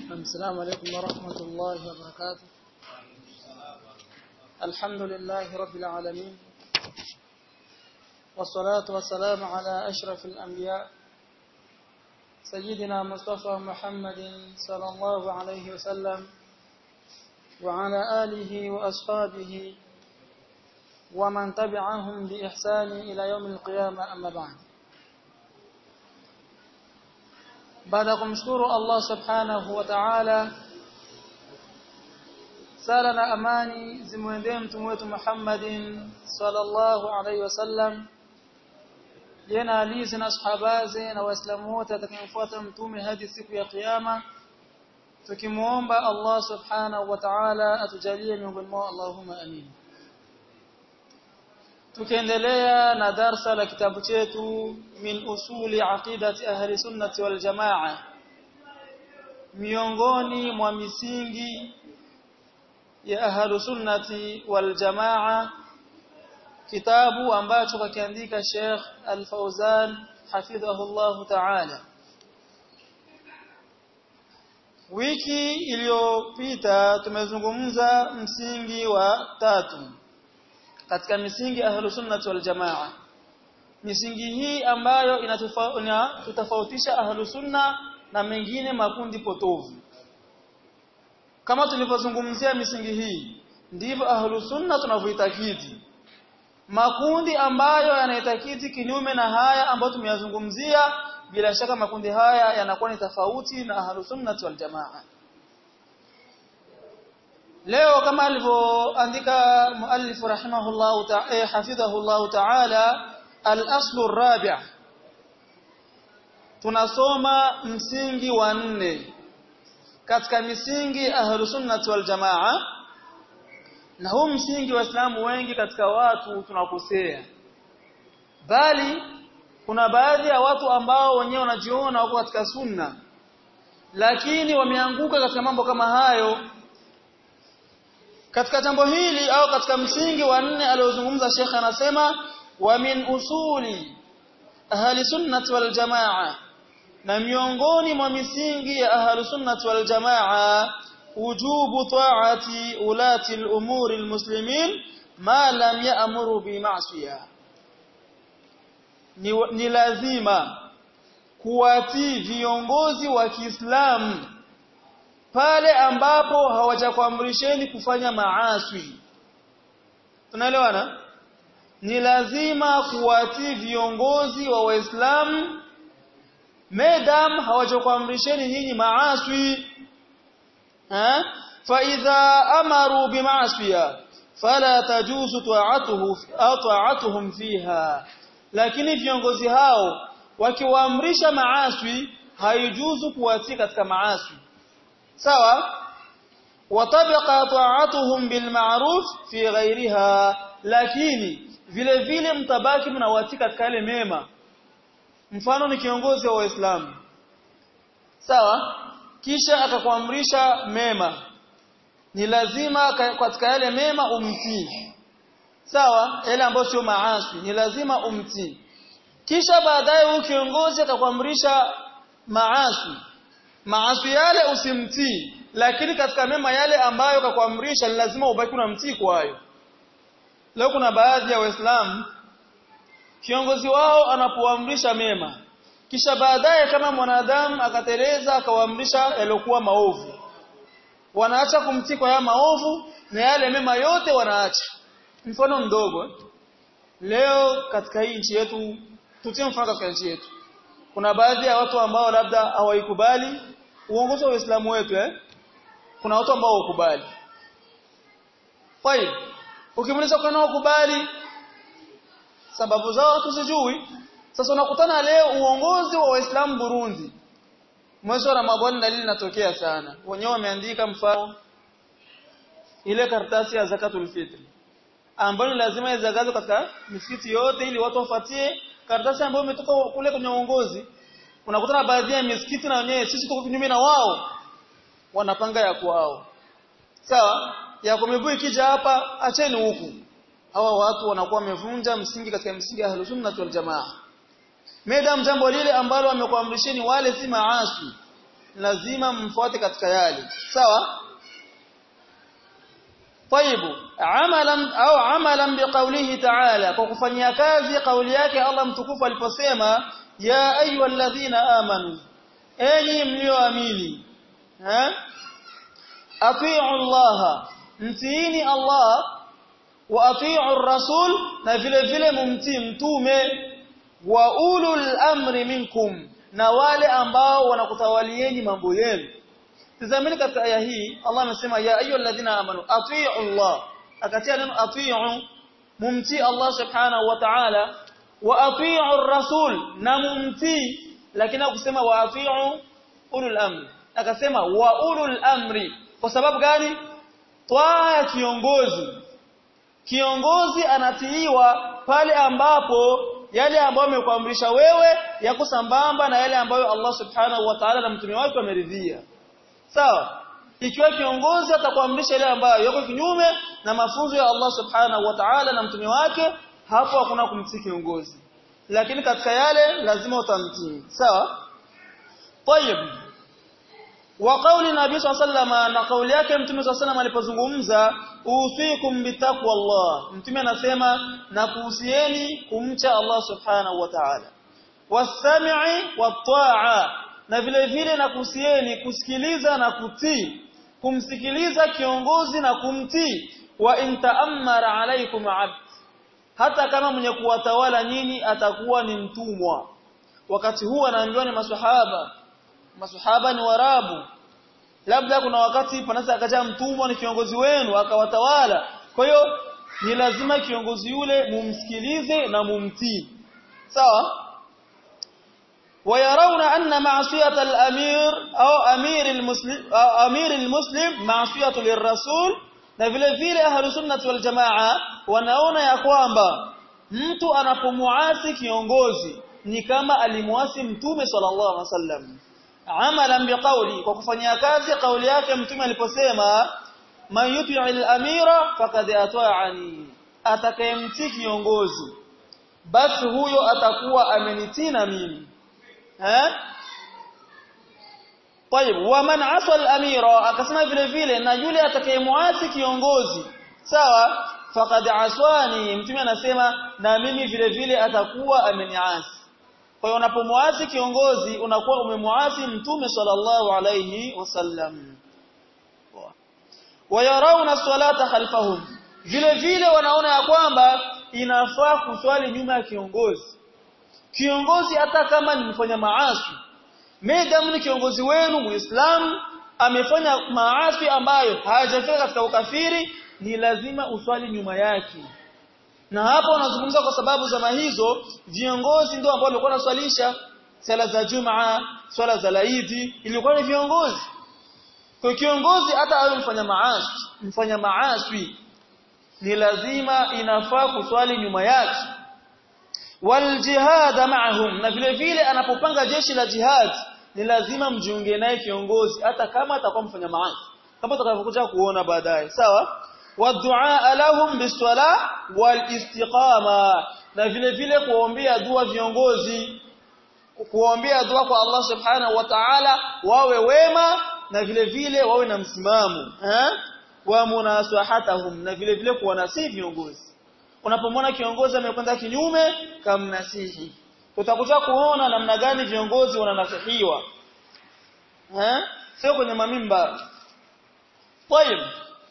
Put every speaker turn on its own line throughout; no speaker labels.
السلام عليكم ورحمة الله وبركاته الحمد لله رب العالمين والصلاة والسلام على أشرف الأنبياء سيدنا مصطفى محمد صلى الله عليه وسلم وعلى آله وأصحابه ومن تبعهم بإحسان إلى يوم القيامة أما بعد baada ya kumshukuru Allah subhanahu wa ta'ala sala na amani zimwendee mtume wetu Muhammadin sallallahu alaihi wasallam yena alizi na sahabaze na waislamu wote atakayemfuata mtume hadi siku ya kiyama tukimuomba Allah subhanahu wa ta'ala atujalie miongoni mwao Allahumma amin tukiendelea na darsa la kitabu chetu min usuli aqidati ahli sunnati wal jamaa miongoni mwa misingi ya ahli sunnati wal jamaa kitabu ambacho kakiandika Sheikh Al-Fauzan hafidhahullah ta'ala wiki iliyopita tumezungumza msingi wa tatu katika misingi ahlus sunnah wal jamaa misingi hii ambayo inatutofautisha ahlus sunna na mengine makundi potovu kama tulivyozungumzia misingi hii ndivyo ahlus sunna tunavyoitakidi makundi ambayo yanaitakidi kinyume na haya ambayo tumeyazungumzia bila shaka makundi haya yanakuwa ni tofauti na ahlus sunnah wal jamaa leo kama alivyoandika muallif rahimahullah ta'ala hafidhahullah ta'ala al-aslu ar-rabi' tunasoma msingi wa nne katika misingi ahlus sunnah wal jamaa na huu msingi waislamu wengi katika watu tunakosea bali kuna baadhi ya watu ambao wenyewe wanajiona wako katika sunna lakini wameanguka katika mambo kama hayo katika jambo hili au katika msingi wa nne aliozungumza Sheikh anasema wa min usuli ahli sunnati wal jamaa na miongoni mwa misingi ya ahli sunnati wal jamaa wujubu ta'ati ulati al-umuri al-muslimin ma lam ya'muru bi ma'siyah ni, ni lazima kuwatii viongozi wa Kiislamu pale ambapo hawajakuamrisheni kufanya maasi tunaelewana ni lazima kuwatii viongozi wa waislamu madam hawajakuamrisheni nyinyi maasi ha fa idha amaru bimaasiya fala tajuzu ta'atuhu ta'atuhum fiha lakini viongozi hao wakiwaamrisha maasi haijuzu kuwatii katika maasi sawa watabiqa ta'atuhum bil ma'ruf fi ghayriha lakini vile vile mtabaki mnawatii katika yale mema mfano ni kiongozi wa waislamu sawa kisha akakuamrisha mema ni lazima katika yale mema umtii sawa yale ambayo sio maasi ni lazima umtii kisha baadaye huyo kiongozi akakuamrisha maasi maasi yale usimtii lakini katika mema yale ambayo kakuamrisha ni lazima ubaki unamtii kwayo leo kuna baadhi ya waislamu kiongozi wao anapoamrisha mema kisha baadaye kama mwanadamu akateleza akawaamrisha yaliokuwa maovu wanaacha kumtii kwa ya maovu na yale mema yote wanaacha mfano mdogo leo katika hii nchi yetu tutie mfano katika nchi yetu kuna baadhi ya watu ambao labda hawaikubali uongozi wa Uislamu wetu eh kuna watu ambao wakubali Fine ukimuuliza kwa nini wakubali sababu zao tusijui sasa unakutana leo uongozi wa Waislamu Burundi mwezi wa Ramadhani dalili inatokea sana wenyewe wameandika mfano ile karatasi ya zakatul fitri ambayo lazima izagazwe katika misikiti yote ili watu wafuatie karatasi ambayo imetoka kule kwenye uongozi unakutana baadhi ya misikiti na wenyewe sisi tuko kinyume na wao wanapanga ya kwao sawa ya kumiguu ikija hapa acheni huku hawa watu wanakuwa wamevunja msingi katika msingi ya Ahlus wal Jamaa Madam jambo lile ambalo wamekuamrisheni wale si maasi lazima mfuate katika yale sawa طيب عملا au amalan biqaulihi ta'ala kwa kufanyia kazi kauli yake Allah mtukufu aliposema ya ayyuhalladhina amanu enyi mlioamini eh atii'u Allah mtiini Allah wa atii'u rasul na vile vile mumtii mtume wa ulul amri minkum na wale ambao wanakutawalieni mambo yenu tazameni katika aya hii Allah amesema ya ayyuhalladhina amanu atii'u Allah akatia neno atii'u mumtii Allah subhanahu wa ta'ala wa atii'u rasul na mumtii lakini akusema wa atii'u ulul amri akasema wa ulul amri kwa sababu gani twaa ya kiongozi kiongozi anatiiwa pale ambapo yale ambayo amekuamrisha wewe yako sambamba na yale ambayo Allah subhanahu wa ta'ala na mtume wake wameridhia sawa ikiwa kiongozi atakuamrisha yale ambayo yako kinyume na mafunzo ya Allah subhanahu wa ta'ala na mtume wake hapo hakuna kumtii kiongozi lakini katika yale lazima utamtii sawa طيب وقول النبي صلى الله عليه وسلم na kauli yake mtume صلى الله عليه وسلم alipozungumza usikum bitaqwa Allah mtume anasema na kuhusieni kumcha Allah subhanahu wa ta'ala wasami'i wat-ta'a na vile vile na kuhusieni kusikiliza na kutii kumsikiliza kiongozi na kumtii wa intaammara alaikum abd hata kama mwenye kuwatawala nyinyi atakuwa ni mtumwa wakati huu anaambiwa ni maswahaba maswahaba ni warabu labda kuna wakati panaweza akaja mtumwa ni kiongozi wenu akawatawala kwa hiyo ni lazima kiongozi yule mumsikilize na mumtii sawa ويرون أن معصية الأمير أو أمير المسلم أو أمير المسلم معصية للرسول na vile vile ahlu sunnah wal jamaa wanaona ya kwamba mtu anapomuasi kiongozi ni kama alimuasi mtume sallallahu alaihi wasallam amalan biqauli kwa kufanyia kazi kauli yake mtume aliposema man yuti'il amira faqad ata'ani atakayemtii kiongozi basi huyo atakuwa amenitina mimi eh طيب ومن عصى الامير akasema vile vile na yule atakayemuasi kiongozi sawa faqad aswani mtume anasema na mimi vile vile atakuwa ameniasi kwa hiyo unapomuasi kiongozi unakuwa umemuasi mtume sallallahu alayhi wasallam wayarawna salata khalfahum vile vile wanaona ya kwamba inafaa kuswali nyuma ya kiongozi kiongozi hata kama ni mfanya maasi Madam ni kiongozi wenu Muislamu amefanya maasi ambayo hayajafika katika ukafiri ni lazima uswali nyuma yake. Na hapo wanazungumza kwa sababu zama hizo viongozi ndio ambao walikuwa wanaswalisha sala za Jumaa, swala za Laidi ilikuwa ni viongozi. Kwa kiongozi hata awe mfanya maasi, mfanya maasi ni lazima inafaa kuswali nyuma yake. Wal jihad ma'ahum na vile vile anapopanga jeshi la jihad ni lazima mjiunge naye kiongozi hata kama atakuwa mfanya maasi kama tutakavyokuja kuona baadaye sawa wadua lahum biswala walistiqama na vile vile kuombea dua viongozi kuombea dua kwa Allah subhanahu wa ta'ala wawe wema na vile vile wawe na msimamo eh wa munasahatahum na vile vile kuwanasihi viongozi unapomwona kiongozi amekwenda kinyume kamnasihi utakuja kuona namna gani viongozi wananasihiwa eh sio kwenye mamimba طيب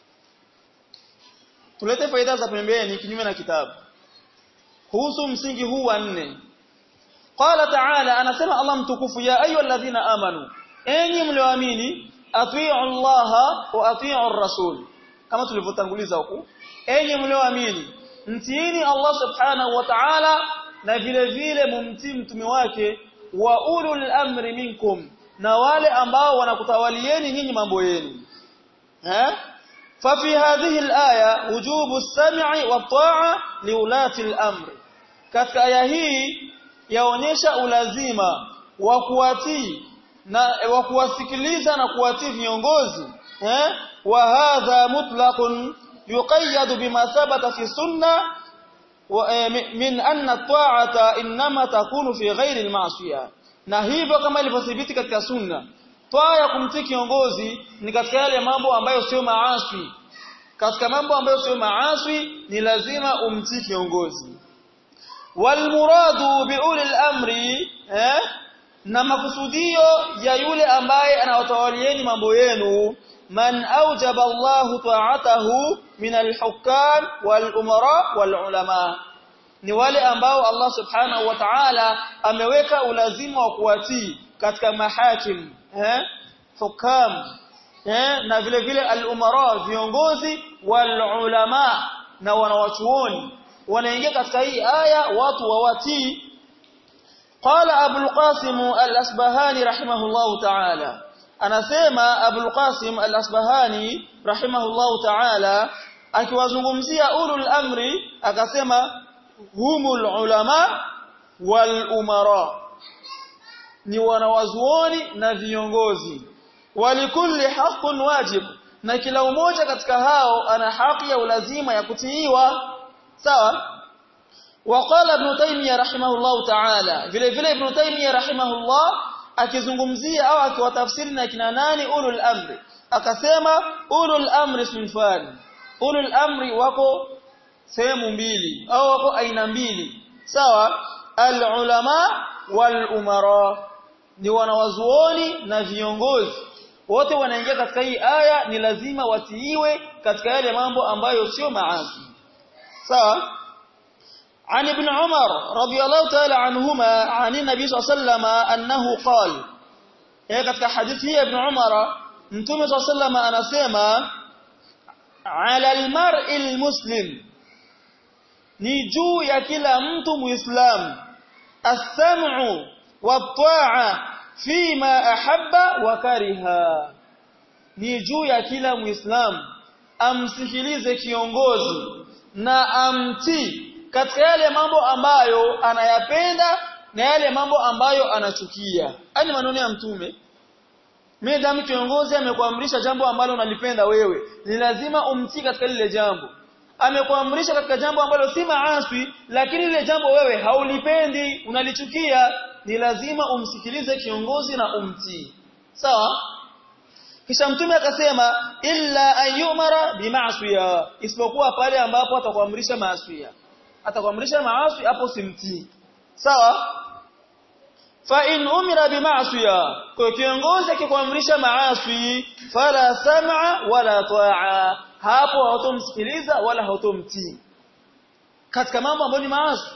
tulete faida za pembeni kinyume na kitabu kuhusu msingi huu wa nne qala ta'ala anasema Allah mtukufu ya ayyuhalladhina amanu enyi mlioamini atii'u Allah wa atii'u ar-rasul kama tulivyotanguliza huku enyi mlioamini mtiini Allah subhanahu wa ta'ala na vile vile mumtii mtume wake wa ulul amri minkum na wale ambao wanakutawalieni nyinyi mambo yenu eh ففي هذه الآية وجوب السمع والطاعة لولاة الأمر katika aya hii yaonyesha ulazima wa kuwatii na wa kuwasikiliza na kuwatii viongozi eh wa hadha mutlaqun yuqayyad bima thabata fi sunnah min anna at-ta'ata inma takunu fi ghairi al-ma'siyah na hivyo kama ilivyothibiti katika sunna twaa ya kumtii kiongozi ni katika yale mambo ambayo sio maaswi katika mambo ambayo sio maaswi ni lazima umtii kiongozi walmuradu biuli al-amri eh na makusudio ya yule ambaye anawatawalieni mambo yenu man aujaba Allahu ta'atahu min al-hukam wal-umara wal-ulama ni wale ambao Allah subhanahu wa ta'ala ameweka ulazima wa kuwatii katika mahakim eh hukam eh na vile vile al-umara viongozi wal-ulama na wanawachuoni wanaingia katika hii aya watu wawatii قال ابو القاسم الاسبهاني رحمه الله تعالى anasema Abul Qasim Al-Asbahani rahimahullahu ta'ala akiwazungumzia ulul amri akasema humul ulama wal umara ni wanawazuoni na viongozi walikulli haqqun wajib na kila umoja katika hao ana haki ya ulazima ya kutiiwa sawa وقال ابن تيميه رحمه الله تعالى vile vile ibn taymiyyah rahimahullah akizungumzia au akiwatafsiri na kina nani ulul amri akasema ulul amri sunfani ulul amri wako sehemu mbili au wako aina mbili sawa al ulama wal umara ni wanawazuoni na viongozi wote wanaingia katika hii aya ni lazima watiiwe katika yale mambo ambayo sio maasi sawa عن ابن عمر رضي الله تعالى عنهما عن النبي صلى الله عليه وسلم أنه قال هي katika hadithi hii ibn Umar mtume صلى الله عليه وسلم anasema على المرء المسلم ni juu ya kila mtu muislam as-sam'u wat-ta'a fima ahabba wa kariha ni juu ya kila muislam amsikilize kiongozi na amtii katika yale mambo ambayo anayapenda na yale mambo ambayo anachukia ani maneno ya mtume Madam kiongozi amekuamrisha jambo ambalo unalipenda wewe ni lazima umtii katika lile jambo amekuamrisha katika jambo ambalo si maaswi lakini lile jambo wewe haulipendi unalichukia ni lazima umsikilize kiongozi na umtii sawa kisha mtume akasema illa ayyumara bima'siya isipokuwa pale ambapo atakuamrisha maasiya atakuamrisha maasi hapo simtii sawa fa in umira bima'siya kwa kiongozi akikuamrisha maasi fala sam'a wala ta'a hapo hautomsikiliza wala hautomtii katika mambo ambayo ni maasi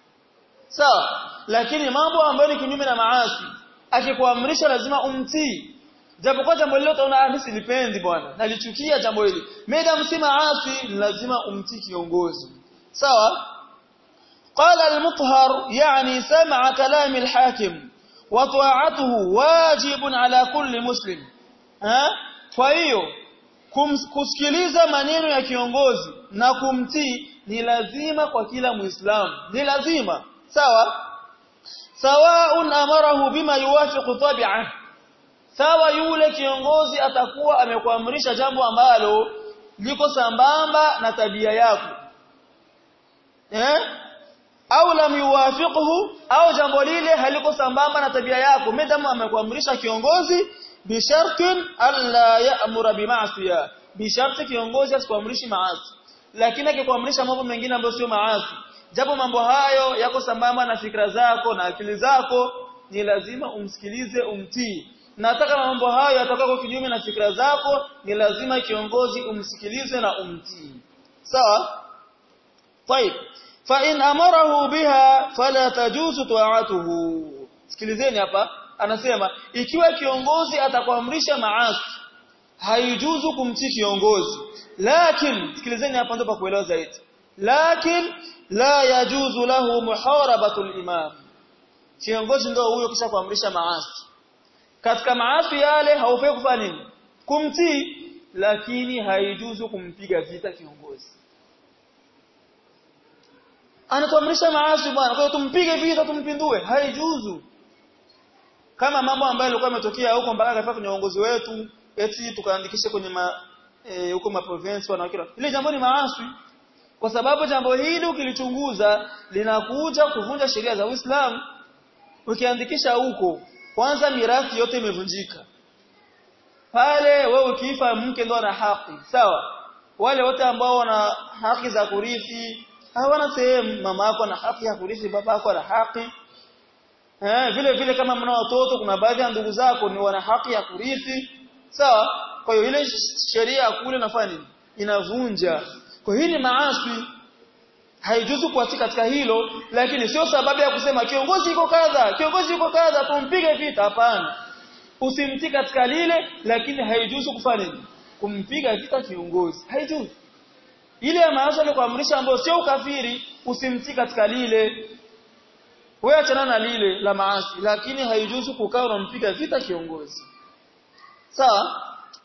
sawa lakini mambo ambayo ni kinyume na maasi akikuamrisha lazima umtii japokuwa jambo lile utaona ah mimi silipendi bwana nalichukia jambo hili madam si maasi lazima umtii kiongozi sawa قال المطهر يعني سمع كلام الحاكم وطاعته واجب على كل مسلم ها فايو kusikiliza maneno ya kiongozi na kumtii ni lazima kwa kila muislamu ni lazima sawa sawaun amarahu bima yuwafiqu tabi'ah sawa yule kiongozi atakuwa amekuamrisha jambo ambalo liko sambamba na tabia yako eh au lam yuwafiqhu au jambo lile haliko sambamba na tabia yako medamu amekuamrisha kiongozi bishartin alla ya'mura bima'siya bisharti kiongozi asikuamrishi maasi lakini akikuamrisha mambo mengine ambayo sio maasi japo mambo hayo yako sambamba na fikra zako na akili zako ni lazima umsikilize umtii na hata kama mambo hayo yatakao kinyume na fikra zako ni lazima kiongozi umsikilize na umtii sawa طيب فإن أمره بها فلا تجوز طاعته sikilizeni hapa anasema ikiwa kiongozi atakuamrisha maasi haijuzu kumtii kiongozi lakin sikilizeni hapa ndio pa kuelewa zaidi lakin la yajuzu lahu muharabatul imam kiongozi ndio huyo kisha kuamrisha maasi katika maasi yale haufai kufanya nini kumtii lakini haijuzu kumpiga vita kiongozi anatuamrisha maasi bwana kwa hiyo tumpige vita tumpindue haijuzu kama mambo ambayo yalikuwa yametokea huko mpaka kafika kwenye uongozi wetu eti tukaandikisha kwenye ma e, huko ma province wanawakila ile jambo ni maasi kwa sababu jambo hili ukilichunguza linakuja kuvunja sheria za Uislamu ukiandikisha huko kwanza mirathi yote imevunjika pale wewe ukifa mke ndo ana haki sawa wale wote ambao wana haki za kurithi hawana sehemu mama yako ana haki ya kurithi baba yako ana haki eh vile vile kama mna watoto kuna baadhi ya ndugu zako ni wana haki ya kurithi sawa kwa hiyo ile sheria kule inafanya nini inavunja kwa hiyo ni maasi haijuzu kuatika katika hilo lakini sio sababu ya kusema kiongozi yuko kadha kiongozi yuko kadha tumpige vita hapana usimtii katika lile lakini haijuzu kufanya nini kumpiga vita kiongozi haijuzu ile ya maasi alikuamrisha ambayo sio ukafiri usimtii katika lile wewe achana na lile la maasi lakini haijuzu kukaa unampiga vita kiongozi sawa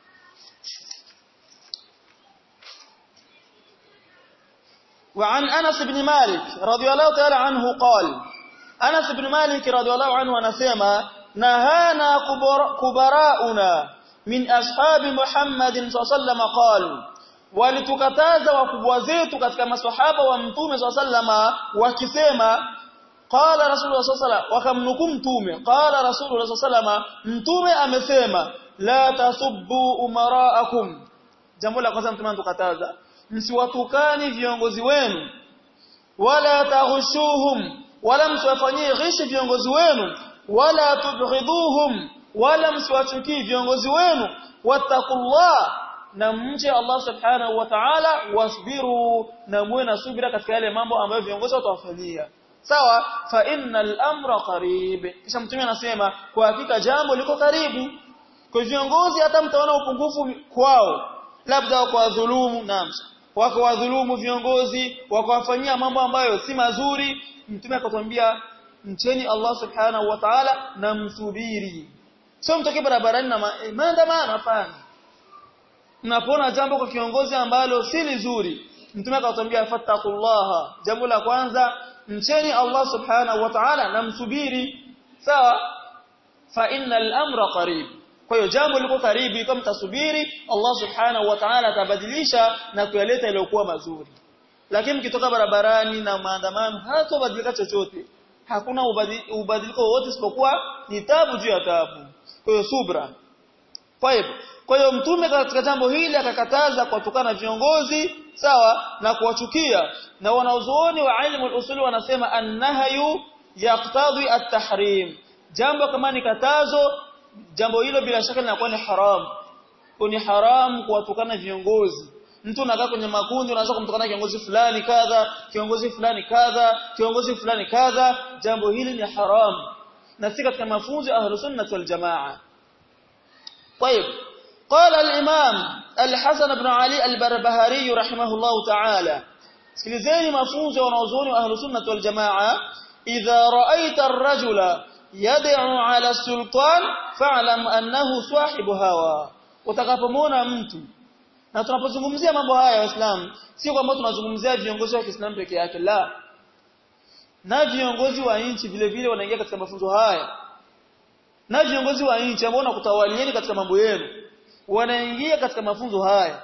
وعن أنس بن مالك رضي الله تعالى عنه قال أنس بن مالك رضي الله عنه anasema نهانا كبراؤنا من أصحاب محمد صلى الله عليه وسلم قالوا walitukataza wakubwa zetu katika maswahaba wa mtume صلى الله عليه وسلم wakisema qala rasulullah sallallahu alaihi wasallam wakamnuku mtume qala rasulullah sallallahu alaihi wasallam mtume amesema la tasubbu umaraakum jambo la kwanza mtume anatukataza msiwatukani viongozi wenu wala taghushuhum wala msiwafanyie ghishi viongozi wenu wala tubghiduhum wala msiwachukii viongozi wenu wattaqullah na mche Allah subhanahu wa ta'ala wasbiru na muwe na subira katika yale mambo ambayo viongozi watawafanyia sawa fa innal amra qarib kisha mtume anasema kwa hakika jambo liko karibu kwa viongozi hata mtaona upungufu kwao labda kwa dhulumu naam wako wadhulumu viongozi wakawafanyia mambo ambayo si mazuri mtume akatwambia mcheni Allah subhanahu wa ta'ala na msubiri sio mtoke barabarani na maandamano hapana mnapoona jambo kwa kiongozi ambalo si nzuri mtume akatwambia fattaqullaha jambo la kwanza mcheni Allah subhanahu wa ta'ala na msubiri sawa fa innal amra qarib kwa hiyo jambo liko karibu kama mtasubiri Allah subhanahu wa ta'ala atabadilisha na kuyaleta yaliyokuwa mazuri lakini mkitoka barabarani na maandamano hatobadilika chochote hakuna ubadiliko wowote isipokuwa ni tabu juu ya tabu kwa hiyo subra Five. Kwa hiyo mtume katika jambo hili akakataza kuwatukana viongozi sawa na kuwachukia na wanaozuoni wa ilmu al-usul wanasema an-nahyu yaqtadi at-tahrim jambo kama ni katazo jambo hilo bila shaka linakuwa ni haram ni haram kuwatukana viongozi mtu unakaa kwenye makundi unaanza kumtukana kiongozi fulani kadha kiongozi fulani kadha kiongozi fulani kadha jambo hili ni haram na si katika mafunzo ya ahlus sunnah wal jamaa طيب قال الإمام الحسن بن علي البربهاري رحمه الله تعالى سكلزيني مفوز ونوزون أهل السنة والجماعة إذا رأيت الرجل يدعو على السلطان فاعلم أنه صاحب هوى utakapomwona mtu na tunapozungumzia mambo haya waislamu sio kwamba tunazungumzia viongozi wa Kiislamu peke yake la na viongozi wa nchi vile vile wanaingia katika mafunzo haya na viongozi wa nchi ambao wanakutawalieni katika mambo yenu wanaingia katika mafunzo haya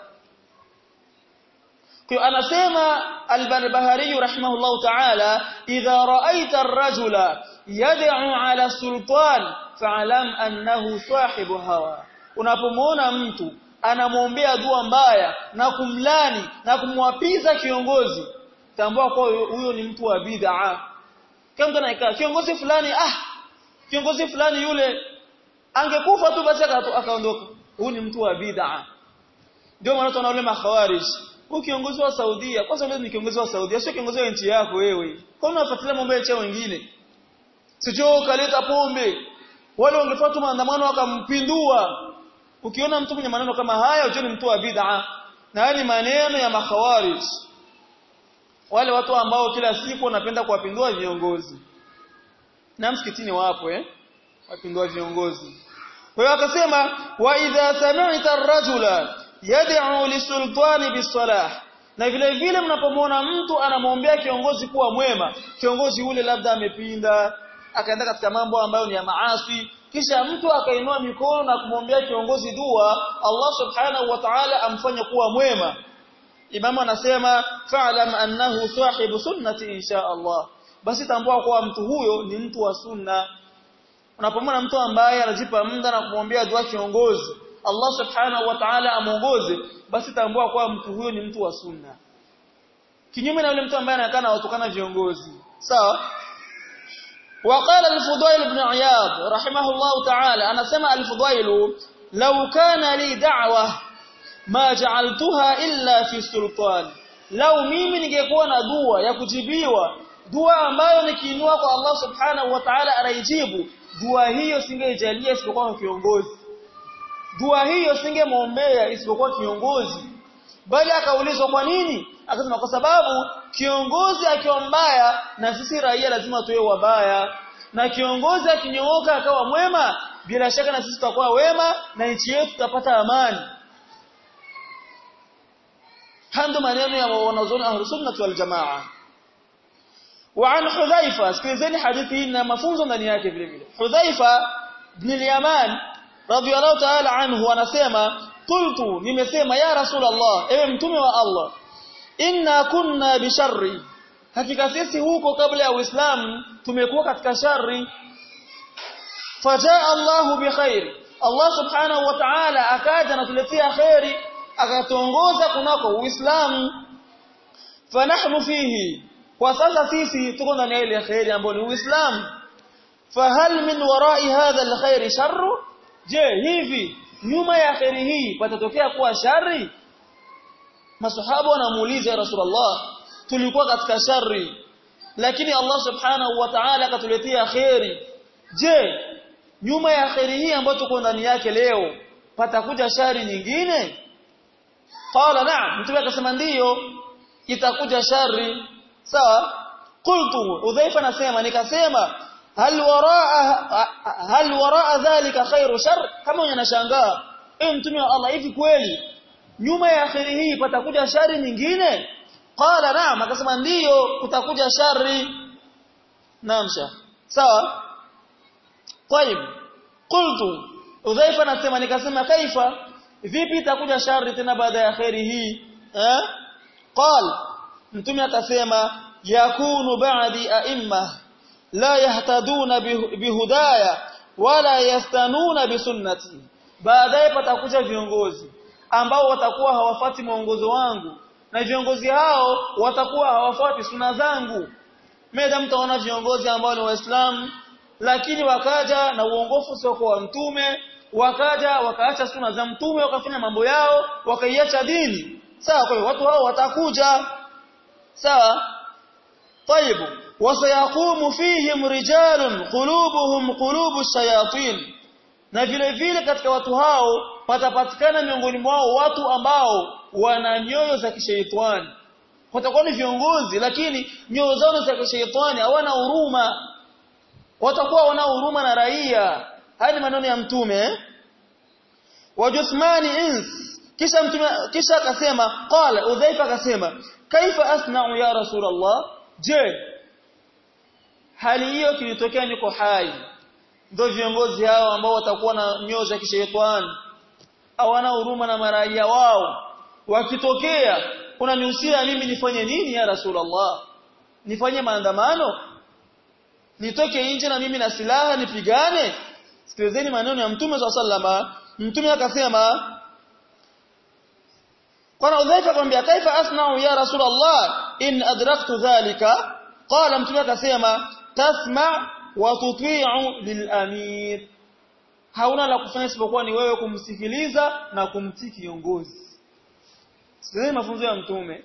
kwa anasema al-Barbahari rahimahullahu ta'ala idha ra'aita ar-rajula yad'u 'ala sultan fa'lam annahu sahibu hawa unapomwona mtu anamwombea dua mbaya na kumlani na kumwapiza kiongozi tambua kwa huyo ni mtu wa bid'a kama mtu anaika kiongozi fulani ah kiongozi fulani yule angekufa tu basi akaondoka huyu ni mtu wa bid'a ndio maana tunaona wale makhawarij huyu kiongozi wa Saudia kwanza yule ni kiongozi wa Saudia sio kiongozi wa nchi yako wewe kwa nini unafuatilia mambo ya nchi wengine sio kaleta pombe wale wangefuata maandamano wakampindua ukiona mtu mwenye maneno kama haya ujue ni mtu wa bid'a na haya ni maneno ya makhawarij wale watu ambao kila siku wanapenda kuwapindua viongozi na msikitini wapo eh wapindua viongozi kwa hiyo akasema wa idha sami'ta ar-rajula yad'u lisultani bisalah na vile vile mnapomwona mtu anamwombea kiongozi kuwa mwema kiongozi yule labda amepinda akaenda katika mambo ambayo ni ya maasi kisha mtu akainua mikono na kumwombea kiongozi dua Allah subhanahu wa ta'ala amfanye kuwa mwema Imamu anasema fa'lam annahu sahibu sunnati insha Allah basi tambua kuwa mtu huyo ni mtu wa sunna unapomwona mtu ambaye anajipa muda na kumwombea dua kiongozi Allah subhanahu wa ta'ala amuongoze basi tambua kwa mtu huyo ni mtu wa sunna kinyume na yule mtu ambaye anakaa watukana viongozi sawa وقال الفضيل بن عياض رحمه الله تعالى انا سمع الفضيل لو كان لي دعوه ما جعلتها الا في السلطان لو mimi ningekuwa na dua ya kujibiwa dua ambayo nikiinua kwa Allah subhanahu wa ta'ala anaijibu dua hiyo singeijalia isipokuwa kwa kiongozi dua hiyo singemwombea isipokuwa kiongozi bali akaulizwa kwa nini akasema kwa sababu kiongozi akiwa mbaya na sisi raia lazima tuwe wabaya na kiongozi akinyooka akawa mwema bila shaka na sisi tutakuwa wema na nchi yetu tutapata amani hando maneno ya wanazuoni ahlus sunnah wal jamaa وعن حذيفه sikilizeni hadithi hii na mafunzo ndani yake vile vile Hudhaifa ibn al-Yaman radiyallahu ta'ala anhu anasema qultu nimesema ya rasulullah ewe mtume wa Allah inna kunna bisharri hakika sisi huko kabla ya uislamu tumekuwa katika shari fajaa Allah bikhair Allah subhanahu wa ta'ala akaja na tuletea khairi akatuongoza kunako uislamu fanahnu fihi kwa sasa sisi tuko ndani ya ile khairi ambayo ni uislamu fahal min wara'i hadha alkhair sharru je hivi nyuma ya khairi hii patatokea kuwa shari masahaba wanamuuliza ya rasulullah tulikuwa katika shari lakini Allah subhanahu wa ta'ala akatuletea khairi je nyuma ya khairi hii ambayo tuko ndani yake leo patakuja shari nyingine qala na'am mtume akasema ndiyo itakuja shari sawa qultu udhaifa nasema nikasema hal waraa hal waraa dhalika khairu shar kama unashangaa eh mtume wa Allah hivi kweli nyuma ya akhiri hii patakuja shari nyingine qala naam akasema ndiyo kutakuja shari naam sha sawa طيب قلت udhaifa nasema nikasema kaifa vipi itakuja shari tena baada ya khairi hii eh qal mtume akasema yakunu ba'di a'imma la yahtaduna bihudaya wala yastanuna bisunnati baadaye patakuja viongozi ambao watakuwa hawafati mwongozo wangu na viongozi hao watakuwa hawafati suna zangu meda mtaona viongozi ambao ni waislamu lakini wakaja na uongofu sio kwa mtume wakaja wakaacha suna za mtume wakafanya mambo yao wakaiacha dini sawa kwa hiyo watu hao watakuja sawa طيب وسيقوم فيهم رجال قلوبهم قلوب الشياطين na vile vile katika watu hao patapatikana miongoni mwao watu ambao wana nyoyo za kishaitani watakuwa ni viongozi lakini nyoyo zao za kishaitani hawana huruma watakuwa wana huruma na raia haya ni maneno ya mtume wa Juthmani ins kisha mtume kisha akasema qala udhaifa akasema kaifa asna'u ya rasulullah je hali hiyo kilitokea niko hai ndio viongozi hao ambao watakuwa na nyoyo za kishetani hawana huruma na maraia wao wakitokea unanihusia mimi nifanye nini ya rasulullah nifanye maandamano nitoke nje na mimi na silaha nipigane sikilizeni maneno ya mtume sallama mtume akasema Kana udhaifa akamwambia kaifa asna'u ya rasulullah in adraktu dhalika qala mtume akasema tasma wa tuti'u lilamir hauna la kufanya isipokuwa ni wewe kumsikiliza na kumtii kiongozi sikilizeni mafunzo ya mtume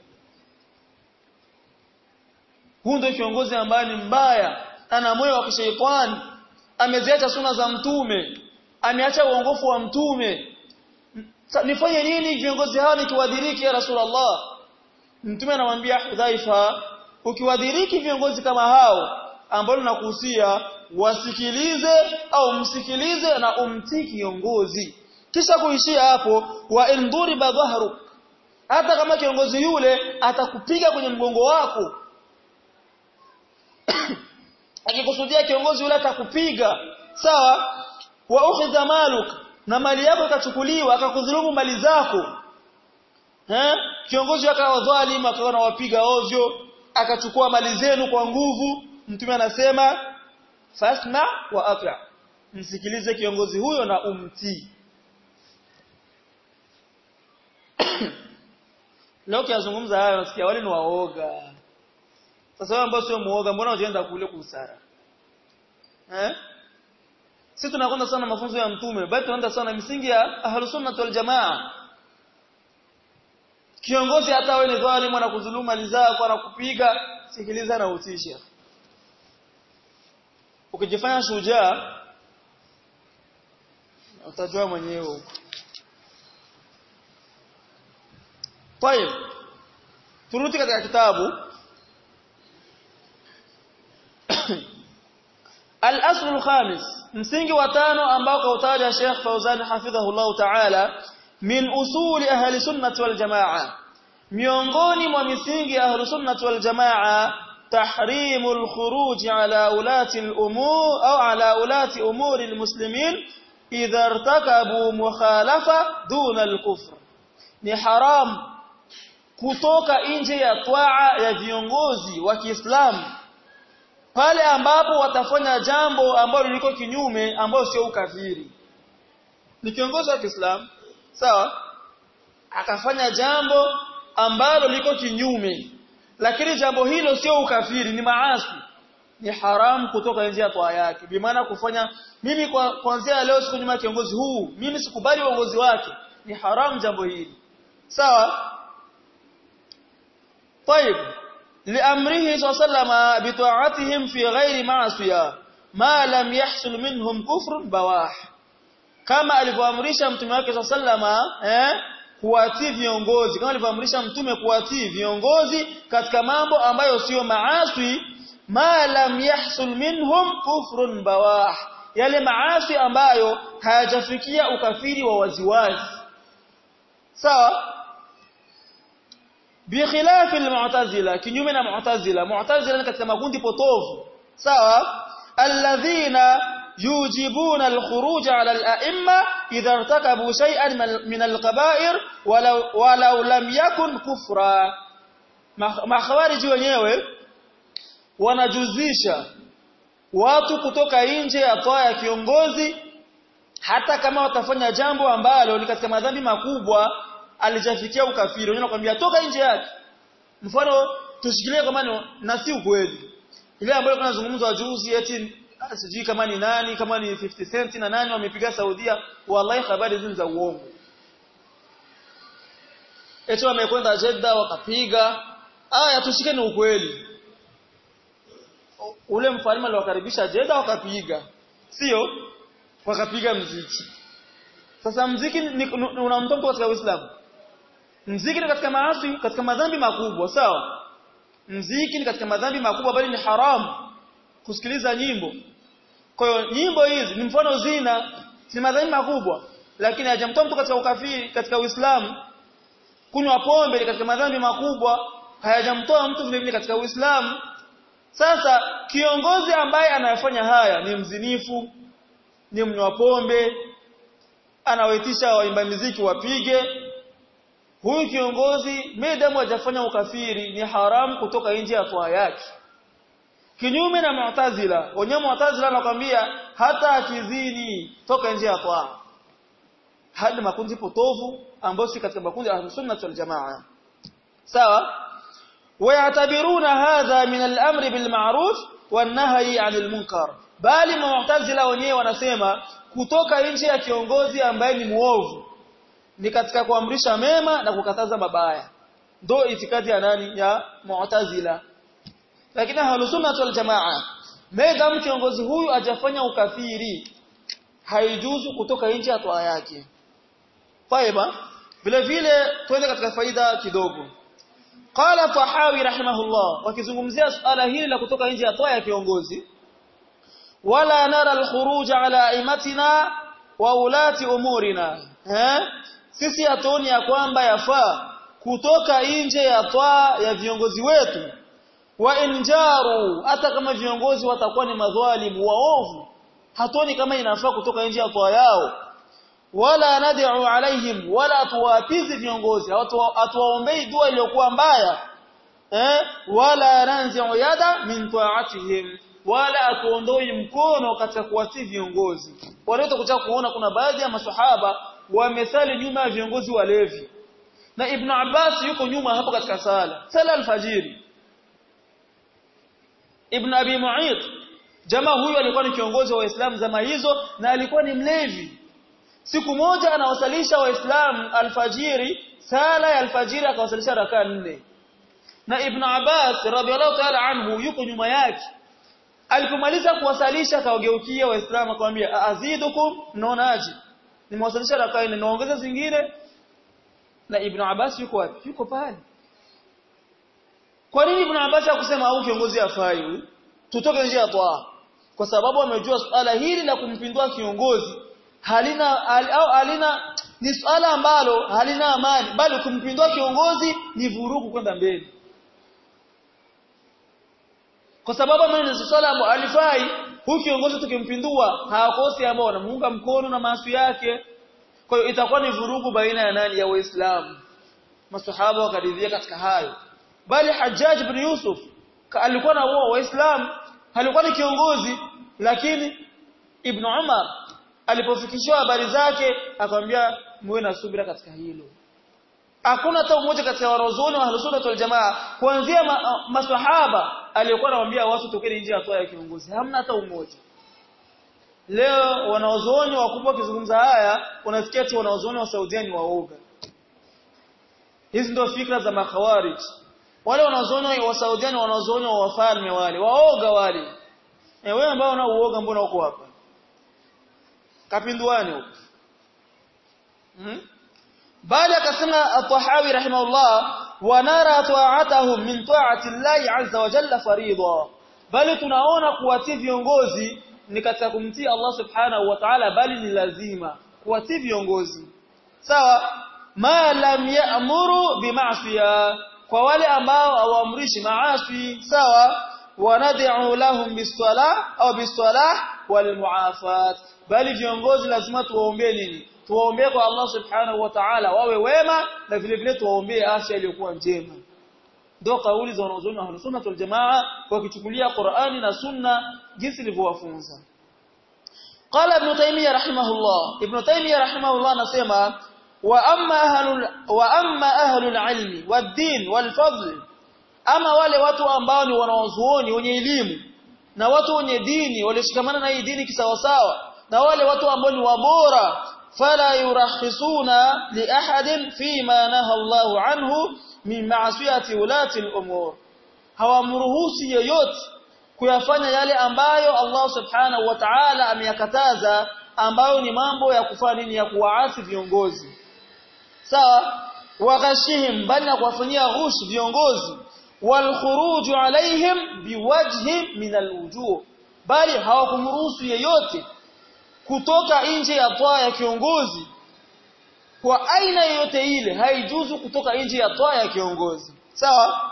huyu ndio kiongozi ambaye ni mbaya ana moyo wa kishaitani ameziacha suna za mtume ameacha uongofu wa mtume nifanye nini viongozi hawa nikiwadhiriki ya rasulullah mtume anamwambia hudhaifa ukiwadhiriki viongozi kama hao ambao nakuhusia wasikilize au msikilize na umtii kiongozi kisha kuishia hapo wa induriba dhahru hata kama kiongozi yule atakupiga kwenye mgongo wako akikusudia kiongozi yule atakupiga sawa wa ukhidha maluk na mali yako ikachukuliwa akakudhulumu mali zako eh kiongozi akawa dhalim akawa anawapiga ovyo akachukua mali zenu kwa nguvu mtume anasema fasma wa atra msikilize kiongozi huyo na umtii leo kiazungumza haya nasikia wale ni waoga sasa wao ambao sio muoga mbona wajienda kule kusara eh sisi tunakwenda sana mafunzo ya mtume bali tunaenda sana misingi ya ahlus sunnah wal jamaa kiongozi hata wewe ni dhalimu na kudhuluma lizako anakupiga sikiliza na utisha ukijifanya shujaa utajua mwenyewe طيب turudi katika kitabu al-asl al-khamis msingi wa tano ambao kautaja Sheikh Fauzan hafidhahullah ta'ala min usuli ahli sunnah wal jamaa miongoni mwa misingi ya ahli sunnah wal jamaa تحريم الخروج على ولاة الأمور أو على ولاة أمور المسلمين إذا ارتكبوا مخالفة دون الكفر ni haram kutoka nje ya twaa ya viongozi wa Kiislamu pale ambapo watafanya jambo ambalo liko kinyume ambalo sio ukafiri ni kiongozi wa Kiislamu sawa akafanya jambo ambalo liko kinyume lakini jambo hilo sio ukafiri ni maasi ni haram kutoka nje ya toa yake bi maana kufanya mimi kwa kuanzia leo siku nyuma kiongozi huu mimi sikubali uongozi wake ni haram jambo hili sawa طيب لامره صلى الله عليه وسلم بطاعتهم في غير معصيه ما لم يحصل منهم كفر بواح kama alivyoamrisha mtume wake صلى الله عليه وسلم eh kuwatii viongozi kama alivyoamrisha mtume kuwatii viongozi katika mambo ambayo sio maasi ma lam yahsul minhum kufrun bawah yale maasi ambayo hayajafikia ukafiri wa waziwazi sawa بخلاف المعتزله kinyume na mu'tazila mu'tazila ni katika makundi potovu sawa alladhina yujibuna alkhuruj ala al-a'imma idha irtakabu shay'an min al-qaba'ir walau walau lam yakun kufra makhawariji wenyewe wanajuzisha watu kutoka nje ya toa ya kiongozi hata kama watafanya jambo ambalo ni katika madhambi makubwa alijafikia ukafiri wengine wanakuambia toka nje yake mfano tushikilie kama na si ukweli ile ambayo tunazungumza juzi eti sijui kama ni nani kama ni 50 cent na nani wamepiga Saudia wallahi habari zile za uongo eti wamekwenda Jeddah wakapiga aya tushike ni ukweli ule mfalme aliwakaribisha Jeddah wakapiga sio wakapiga mziki sasa mziki unamtoa mtu katika Uislamu mziki ni katika maasi katika madhambi makubwa sawa mziki ni katika madhambi makubwa bali ni haramu kusikiliza nyimbo kwa hiyo nyimbo hizi ni mfano zina si madhambi makubwa lakini hajamtoa mtu katika ukafiri katika Uislamu kunywa pombe ni katika madhambi makubwa hayajamtoa mtu vile vile katika Uislamu sasa kiongozi ambaye anayafanya haya ni mzinifu ni mnywa pombe anawaitisha waimba muziki wapige huyu kiongozi medamu hajafanya ukafiri ni haramu kutoka nje ya toa yake kinyume na mu'tazila wenyewe mu'tazila anakuambia hata akizini toka nje ya toa hadi makundi potovu ambayo si katika makundi ya sunna wal jamaa sawa wayatabiruna hadha min al-amri bil ma'ruf wan nahyi 'anil munkar bali mu'tazila wenyewe wanasema kutoka nje ya kiongozi ambaye ni muovu ni katika kuamrisha mema na kukataza mabaya ndio itikadi ya nani ya mu'tazila lakini halusunna wal jamaa mega kiongozi huyu ajafanya ukafiri haijuzu kutoka nje ya toa yake faiba vile vile twende katika faida kidogo qala tahawi rahimahullah wakizungumzia suala hili la kutoka nje ya toa ya kiongozi wala nara alkhuruj ala aimatina wa ulati umurina eh sisi hatuoni ya kwamba yafaa kutoka nje ya twaa ya viongozi wetu wa injaru hata kama viongozi watakuwa ni madhalimu waovu hatuoni kama inafaa kutoka nje ya twaa yao wala nad'u alaihim wala tuwapizi viongozi hatuwaombei dua iliyokuwa mbaya eh wala nanzi'u yada min ta'atihim wala atuondoi mkono katika kuwatii viongozi wanaweza kuja kuona kuna baadhi ya maswahaba wamesali nyuma ya viongozi walevi na Ibn Abbas yuko nyuma hapo katika sala sala alfajiri Ibn Abi Mu'ayth jamaa huyu alikuwa ni kiongozi wa Waislamu zama hizo na alikuwa ni mlevi siku moja anawasalisha Waislamu alfajiri sala ya alfajiri akawasalisha rakaa nne na Ibn Abbas radhiallahu ta'ala anhu yuko nyuma yake alipomaliza kuwasalisha akawageukia Waislamu akamwambia azidukum mnaonaje nimewasalisha rakaa nne naongeza zingine na Ibn Abbas yuko wapi yuko pale kwa nini Ibn Abbas hakusema au kiongozi afai huyu tutoke nje ya toa kwa sababu amejua swala hili la kumpindua kiongozi halina hal, au halina ni swala ambalo halina amani bali kumpindua kiongozi ni vurugu kwenda mbele kwa sababu amani ni swala ambalo alifai huyu kiongozi tukimpindua hawakosi ambao wanamuunga mkono na maasi yake kwa hiyo itakuwa ni vurugu baina ya nani ya waislamu masahaba wakaridhia katika hayo bali Hajjaj ibn Yusuf alikuwa na wao waislamu alikuwa ni kiongozi lakini Ibn Umar alipofikishwa habari zake akamwambia muwe na subira katika hilo hakuna hata mmoja katika wanazuoni wa Ahlus wal Jamaa kuanzia ma, maswahaba aliyokuwa anamwambia watu tokeni nje ya toa ya kiongozi hamna hata mmoja leo wanazuoni wakubwa wakizungumza haya unasikia ati wanazuoni wa Saudia ni waoga hizi ndio fikra za makhawarij wale wanazuoni wa Saudia ni wanazuoni wa wafalme wale waoga wale eh wewe ambao una uoga mbona uko hapa kapinduani huko hmm? bali akasema at-Tahawi rahimahullah wa nara ta'atahum min ta'ati Allah azza wa jalla farida bali tunaona kuwatii viongozi ni katika kumtii Allah subhanahu wa ta'ala bali ni lazima kuwatii viongozi sawa ma lam ya'muru bima'siya kwa wale ambao hawaamrishi maasi sawa wanad'u lahum bis-salah au bis-salah wal mu'afat bali viongozi lazima tuwaombee nini tuwaombee kwa Allah subhanahu wa ta'ala wawe wema na vile vile tuwaombee afya iliyokuwa njema ndio kauli za wanazuoni wa sunna wal jamaa wakichukulia Qur'ani na sunna jinsi ilivyowafunza قال ابن تيميه رحمه الله ابن تيميه رحمه الله anasema wa amma ahlul wa amma ahlul ilmi wad-din wal-fadl ama wale watu ambao ni wanawazuoni wenye elimu na watu wenye dini walioshikamana na hii dini kisawasawa na wale watu ambao ni wabora fala yurahisuna li ahadin fima naha Allahu anhu min ma'siyati ulati al-umur hawamruhusu yeyote kuyafanya yale ambayo Allah subhanahu wa ta'ala ameyakataza ambayo ni mambo ya kufanya nini ya kuwaasi viongozi sawa waghashihim bali na kuwafanyia ghush viongozi wal khuruj alaihim biwajhi min alwujuh bali hawakumruhusu yeyote kutoka nje ya toa ya kiongozi kwa aina yoyote ile haijuzu kutoka nje ya toa ya kiongozi sawa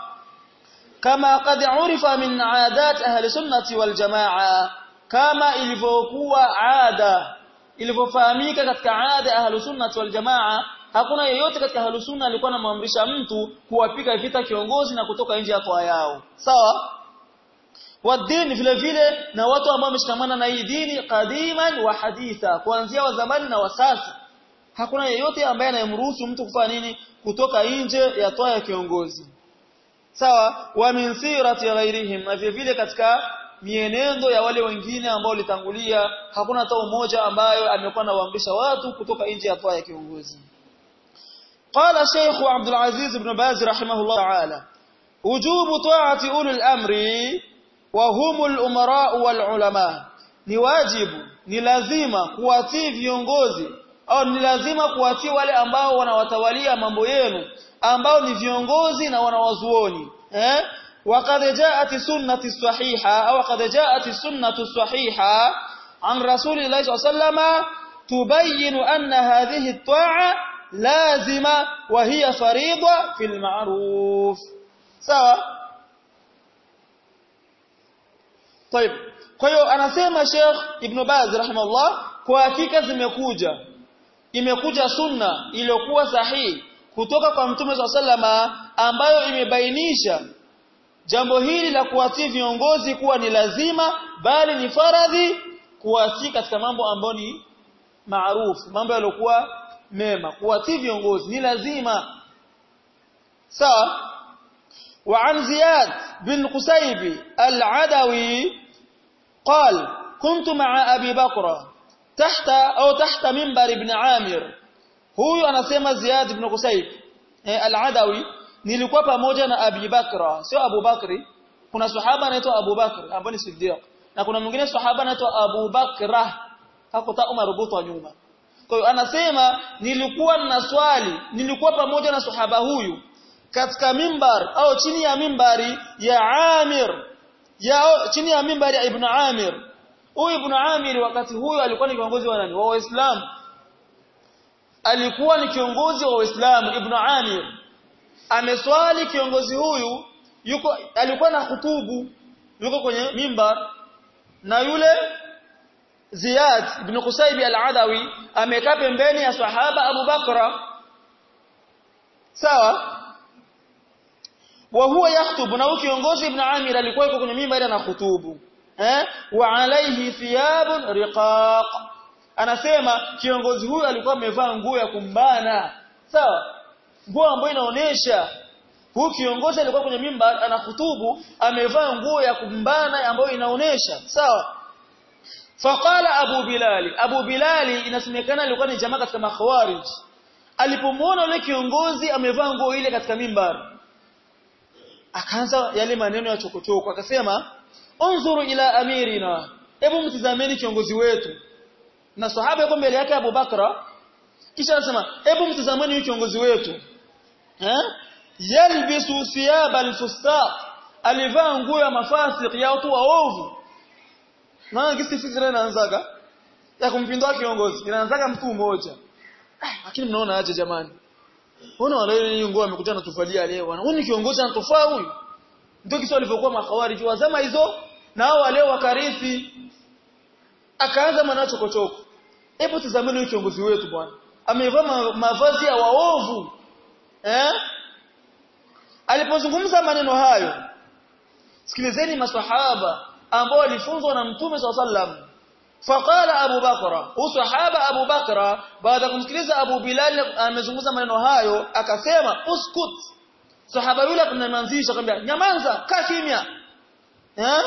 kama qad urifa min aadat ahli sunnati wal jamaa kama ilivyokuwa ada ilivyofahamika katika ada ahli sunnati wal jamaa hakuna yeyote katika ahli sunna alikuwa anamwamrisha mtu kuwapiga vita kiongozi na kutoka nje ya toa yao sawa wadini vile vile na watu ambao wameshikamana na hii dini qadiman wa haditha kuanzia wa zamani na wa sasa hakuna yeyote ambaye anayemruhusu mtu kufanya nini kutoka nje ya toa ya kiongozi sawa wa min sirati ghairihim na vile vile katika mienendo ya wale wengine ambao litangulia hakuna hata mmoja ambayo amekuwa anawaamrisha watu kutoka nje ya toa ya kiongozi قال شيخ عبد العزيز بن باز رحمه الله تعالى وجوب طاعه اولي الامر وهم الامراء والعلماء ni wajibu ni lazima kuwatii viongozi au ni lazima kuwatii wale ambao wanawatawalia mambo yenu ambao ni viongozi na wanawazuoni eh وقد جاءت سنه الصحيحه او قد جاءت السنه الصحيحه عن رسول الله صلى الله عليه وسلم تبين ان هذه الطاعه لازمه وهي فريضه في المعروف sawa طيب kwa hiyo anasema Sheikh Ibn Baz rahimahullah kwa hakika zimekuja imekuja sunna iliyokuwa sahihi kutoka kwa Mtume sallama ambayo imebainisha jambo hili la kuwatii viongozi kuwa ni lazima bali ni faradhi kuwatii katika mambo ambayo ni maarufu mambo yaliokuwa mema kuwatii viongozi ni lazima sawa وعن زياد بن قسيب العدوي قال كنت مع أبي بكر تحت أو تحت منبر ابن عامر huyu anasema Ziyad ibn Qusayb eh, al-Adawi nilikuwa pamoja na Abi Bakra sio Abu Bakri kuna sahaba anaitwa Abu Bakr ambaye ni Siddiq na kuna mwingine sahaba anaitwa Abu Bakra hakuta umarubutu nyuma kwa hiyo anasema nilikuwa na swali nilikuwa pamoja na sahaba huyu katika mimbar au chini ya mimbari ya Amir ya chini ya mimbari ya Ibn Amir huyu Ibn Amir wakati huyu alikuwa ni kiongozi wa nani wa Waislamu alikuwa ni kiongozi wa Waislamu Ibn Amir ameswali kiongozi huyu yuko alikuwa na hutubu yuko kwenye mimbar na yule Ziyad ibn Qusayb al-Adawi amekaa pembeni ya sahaba Abu Bakra sawa wa huwa yakhutubu na kiongozi ibn Amir alikuwa yuko kwenye mimbar na hutubu eh wa alayhi thiyabun riqaq anasema kiongozi huyu alikuwa amevaa nguo ya kumbana sawa nguo ambayo inaonesha huyu kiongozi alikuwa kwenye mimbar anahutubu amevaa nguo ya kumbana ambayo inaonesha sawa faqala abu bilali abu bilali inasemekana alikuwa ni jamaa katika makhawarij alipomwona yule kiongozi amevaa nguo ile katika mimbar akaanza yale maneno ya chokochoko akasema unzuru ila amirina hebu mtizameni kiongozi wetu na sahaba yuko mbele yake Abu Bakra kisha anasema hebu mtizameni huyu kiongozi wetu eh yalbisu thiyaba alfustaq alivaa nguo ya mafasik ya watu waovu na kisi fikra inaanzaga ya kumpindua kiongozi inaanzaga mtu mmoja lakini mnaona aje jamani Mbona wale hiyo nguo amekuja natufalia leo bwana huyu kiongozi anatofaa huyu ndio kisa walivyokuwa makhawariji wa zama hizo na hao wale wakarithi akaanza mwana chokochoko hebu tazameni huyu kiongozi wetu bwana amevaa mavazi ya waovu eh alipozungumza maneno hayo sikilizeni maswahaba ambao walifunzwa na mtume sallam faqala abu bakra usahaba abu bakra baada kumsikiliza abu bilal amezungumza maneno hayo akasema uskut sahaba yule akamnyamanzisha akamwambia nyamanza kaa kimya eh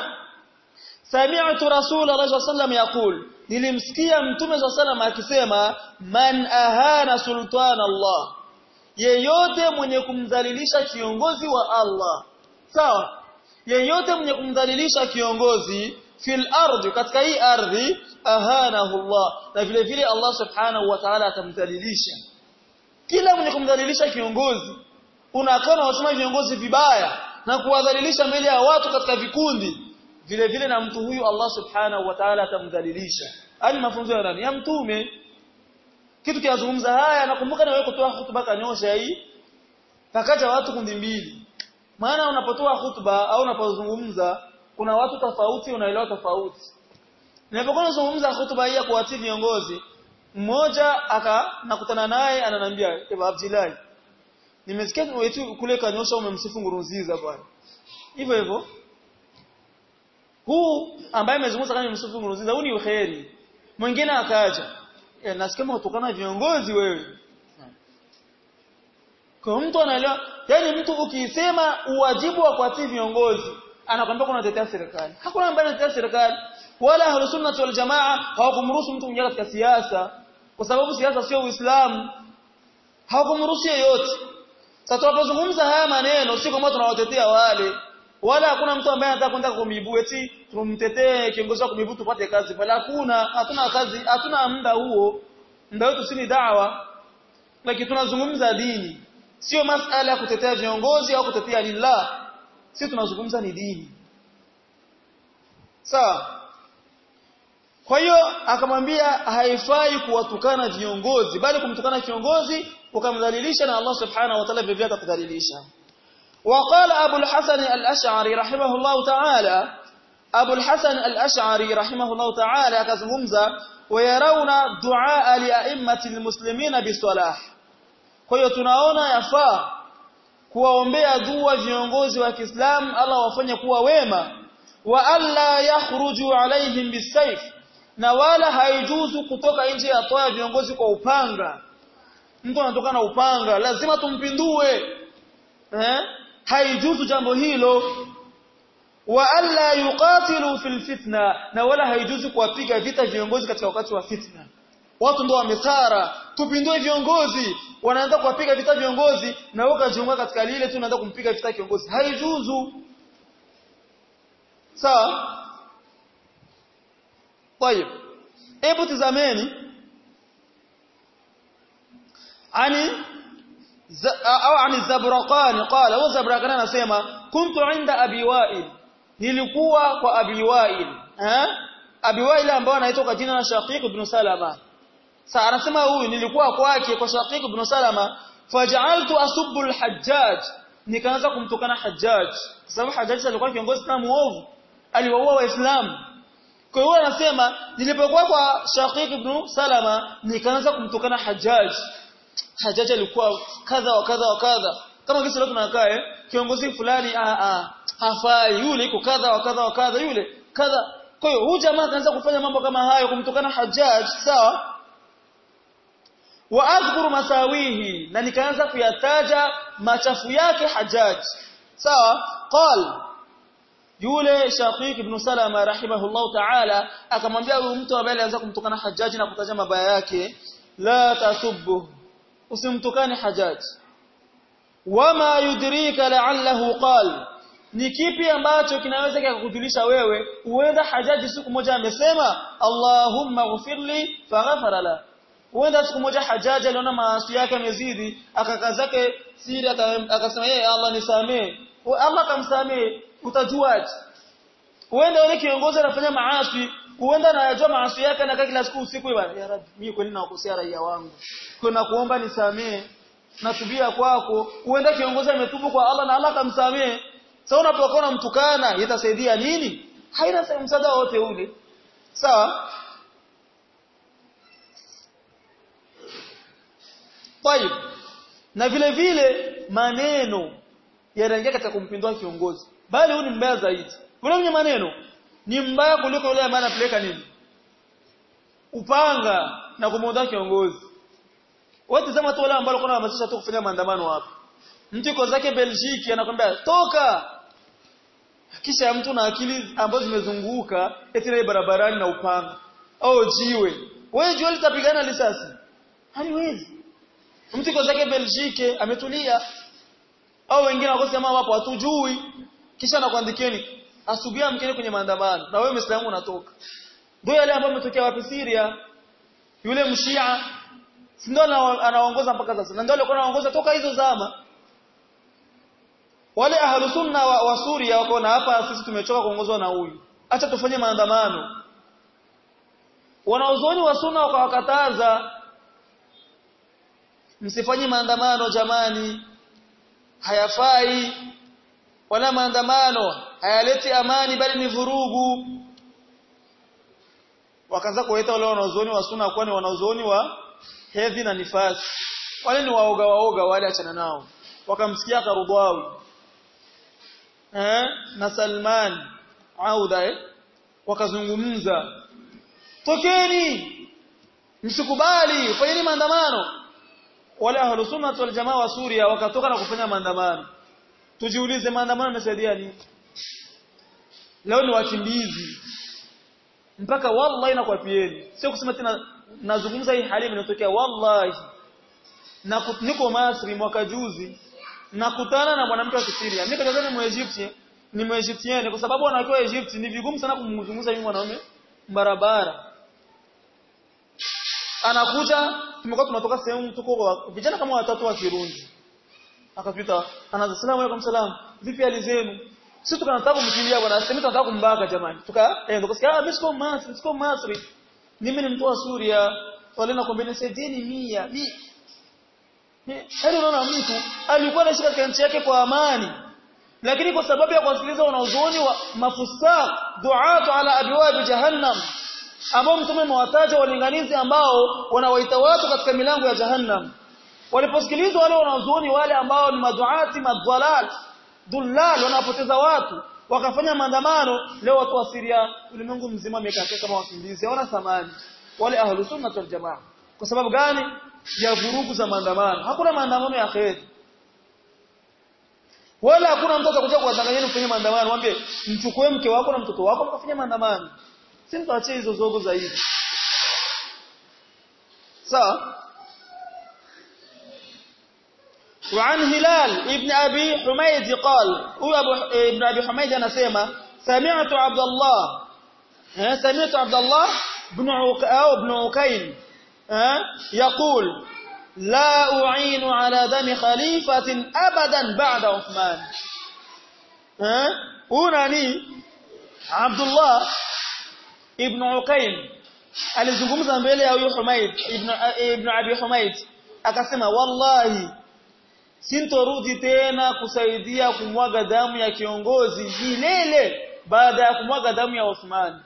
sami'tu rasul Allah sallam yaqul nilimsikia mtume sallam akisema man ahana sultan Allah yeyote mwenye kumdhalilisha kiongozi wa Allah sawa yeyote mwenye kumdhalilisha kiongozi fil ardi katika hii ardhi ahanahu Allah na vile vile Allah subhanahu wa ta'ala atamdhalilisha kila mwenye kumdhalilisha kiongozi unakaa na wasema viongozi vibaya na kuwadhalilisha mbele ya watu katika vikundi vile vile na mtu huyu Allah subhanahu wa ta'ala atamdhalilisha ani mafunzo ya nani ya mtume kitu kinazungumza haya nakumbuka na wewe kutoa hutuba kanyosha hii pakaja watu kundi mbili maana unapotoa hutuba au unapozungumza kuna watu tofauti unaelewa tofauti nilipokuwa nazungumza hutuba hii ya kuwatii viongozi mmoja aka nakutana naye ananambia Eba Abdullah nimesikia wetu kule kanyosha umemsifu Ngurunziza bwana hivyo hivyo huu ambaye amezungumza kama msifu Ngurunziza huu ni uheri mwingine akaja e, nasikia kutokana viongozi wewe kwa mtu anaelewa yani mtu ukisema uwajibu wa kuatii viongozi anakwambia kunatetea serikali hakuna ambaye anatetea serikali wala ahlusunna wal jamaa hawakumruhusu mtu kuingia katika siasa kwa sababu siasa sio uislamu hawakumruhusu yeyote sasa tunapozungumza haya maneno si kwamba tunawatetea wale wala hakuna mtu ambaye anataka kwenda kumibu eti tumtetee kiongozi wa kumibu tupate kazi bali hakuna hatuna kazi hatuna muda huo muda wetu si ni dawa lakini tunazungumza dini sio masala ya kutetea viongozi au kutetea lillah si tunazungumza ni dini sawa kwa hiyo akamwambia haifai kuwatukana viongozi bali kumtukana kiongozi ukamdhalilisha na Allah subhanahu wa ta'ala vivyo atakudhalilisha وقال أبو الحسن الأشعري رحمه الله تعالى أبو الحسن الأشعري رحمه الله تعالى كزمزة ويرون دعاء لأئمة المسلمين بصلاح kwa hiyo tunaona yafaa kuwaombea dua viongozi wa Kiislamu Allah wafanye kuwa wema wa alla yakhruju alaihim bisayf na wala haijuzu kutoka nje ya toa viongozi kwa upanga mtu anatoka na upanga lazima tumpindue eh haijuzu jambo hilo wa alla yuqatilu fil fitna na wala haijuzu kuwapiga vita viongozi katika wakati wa fitna watu ndio wamesara tupindue viongozi wanaanza kuwapiga vita viongozi na wewe ukajiunga katika lile tu unaanza kumpiga vita kiongozi haijuzu sawa طيب hebu tazameni ani au ani zabraqan qala wa zabraqan anasema kuntu inda abi wa'il nilikuwa kwa abi wa'il eh abi wa'il ambao anaitwa kwa jina la shaqiq ibn salama sasa anasema huyu nilikuwa kwake kwa shaqiq ibn salama faj'altu asubbu al-hajjaj nikaanza kumtukana hajjaj kwa sababu hajjaj alikuwa kiongozi na muovu aliwaua waislamu kwa hiyo anasema nilipokuwa kwa Shaqiq ibn Salama nikaanza kumtukana Hajjaj. Hajjaj alikuwa kadha wa kadha wa kadha. Kama kisa leo tunakaa eh kiongozi fulani a a hafai yule iko kadha wa kadha wa kadha yule kadha. Kwa hiyo huyu jamaa akaanza kufanya mambo kama hayo kumtukana Hajjaj, sawa? Wa adhkuru masawihi na nikaanza kuyataja machafu yake Hajjaj. Sawa? Qala yule Shaqiq ibn Salama rahimahullah ta'ala akamwambia huyu mtu ambaye alianza kumtukana Hajjaj na kutaja mabaya yake la tasubbu usimtukane Hajjaj wama yudrika la'allahu qal ni kipi ambacho kinaweza kukujulisha wewe huenda Hajjaj siku moja amesema Allahumma ghfirli faghfara la huenda siku moja Hajjaj aliona maasi yake yamezidi akakazake siri akasema yeye Allah nisamee Allah akamsamee utajuaje huenda yule kiongozi anafanya maasi huenda anayajua maasi yake na kila siku usiku bwana ya rabbi mimi kweli nawakosea raia wangu kuna kuomba nisamee natubia kwako huenda kiongozi ametubu kwa Allah na Allah akamsamee sasa unapokuwa unamtukana itasaidia nini haina msaada wote ule sawa طيب na vile vile maneno yanaingia katika kumpindua kiongozi bali huyu ni mbaya zaidi yule mwenye maneno ni mbaya kuliko yule ambaye anapeleka nini upanga na kumuondoa kiongozi wote sema tu wale ambao walikuwa wanahamasisha tu kufanya maandamano hapa mtu yuko zake Belgique anakwambia toka kisha mtu na akili ambazo zimezunguka eti na barabarani na upanga au jiwe wewe jiwe litapigana risasi haliwezi mtu yuko zake Belgique ametulia au wengine wakosema wapo hatujui kisha anakuandikieni asubuhi amkeni kwenye maandamano na wewe Muislamu unatoka ndio yale ambayo umetokea wapi Syria yule mshia si ndio anaongoza mpaka sasa na ndio alikuwa anaongoza toka hizo zama wale ahlu sunna wa, wa Suria wako na hapa sisi tumechoka kuongozwa na huyu acha tufanye maandamano wanaozoni wa sunna wakawakataza msifanye maandamano jamani hayafai wala maandamano hayaleti amani bali ni vurugu wakaanza kuwaita wale wanaozoni wa sunna kwani wanaozoni wa hedhi na nifasi wale ni waoga waoga wale achana nao wakamsikia Karudwawi eh na Salman Auda eh? wakazungumza tokeni msikubali fanyeni maandamano wale ahlu sunna wal jamaa wa Suria wakatoka na kufanya maandamano tujiulize maandamano yamesaidia nini leo ni wakimbizi mpaka wallahi nakwapieni sio kusema tena nazungumza hii hali imenitokea wallahi na niko Masri mwaka juzi nakutana na mwanamke wa Kisiria mimi katika ni Muegypti ni Muegyptian kwa sababu wanawake wa Egypt ni vigumu sana kumzungumza yule mwanaume barabara anakuja tumekuwa tunatoka sehemu tuko vijana kama watatu wa Kirundi akapita anaanza salamu alaykum salam vipi hali zenu sisi tukanataka kumkimbia bwana sisi tunataka kumbaka jamani tukaenda tukasikia ah mimi siko Masri siko Masri mimi ni mtu wa Suria wale nakwambia nisaidini mia mi Yaani unaona mtu alikuwa anaishi katika nchi yake kwa amani lakini kwa sababu ya kuwasikiliza wanaozoni wa mafusa duatu ala abwab jahannam ambao mtume amewataja walinganizi ambao wanawaita watu katika milango ya jahannam waliposikilizwa wale wanaozoni wale ambao ni maduati madhalal dullal wanapoteza watu wakafanya maandamano leo watu wa Syria ulimwengu mzima wamekaa kama wakimbizi hawana thamani wale ahlu sunna wal jamaa kwa sababu gani ya vurugu za maandamano hakuna maandamano ya kheri wala hakuna mtu atakuja kuwadanganyeni kufanya maandamano mwambie mchukue mke wako na mtoto wako mkafanya maandamano si mtu achie hizo zogo za hivi sawa وعن هلال ابن أبي حميد قال هو أبو ابن أبي حميد أنا سيما سمعت عبد الله سمعت عبد الله بن عك أو بن عكين يقول لا أعين على دم خليفة أبدا بعد عثمان هنا ني عبد الله ابن عكين alizungumza mbele ya huyo Humaid ibn ibn Abi Humaid akasema wallahi sintorudi tena kusaidia kumwaga damu ya kiongozi milele baada ya kumwaga damu ya Uthman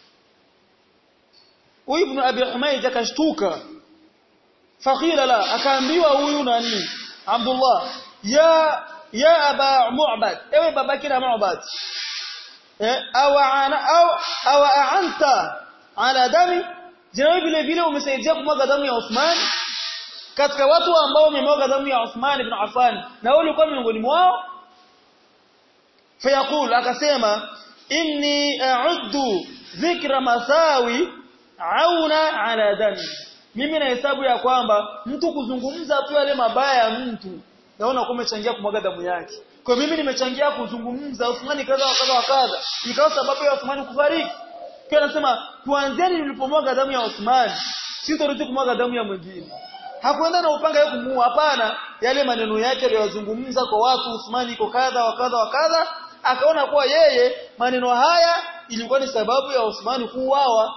huyu ibn Abi Humaid akashtuka faqila la akaambiwa huyu nani Abdullah ya ya aba Mu'bad ewe babaki na Mu'bad eh awa au awa anta ala dami je vile vile umesaidia kumwaga damu ya Uthman katika watu ambao wamemwaga damu ya Uthman ibn Affan na wewe ulikuwa miongoni mwao fayaqul akasema inni a'uddu dhikra masawi auna ala dami mimi na hesabu ya kwamba mtu kuzungumza tu yale mabaya ya mtu naona kama umechangia kumwaga damu yake kwa mimi nimechangia kuzungumza Uthmani kadha wa kadha wa kadha ikawa sababu ya Uthmani kufariki kwa anasema kuanzia nilipomwaga damu ya Uthmani sitorudi kumwaga damu ya mwingine hakuenda na upanga yeye kumuua hapana yale maneno yake aliyozungumza kwa watu Uthmani iko kadha wa kadha wa kadha akaona kuwa yeye maneno haya ilikuwa ni sababu ya Uthmani kuuawa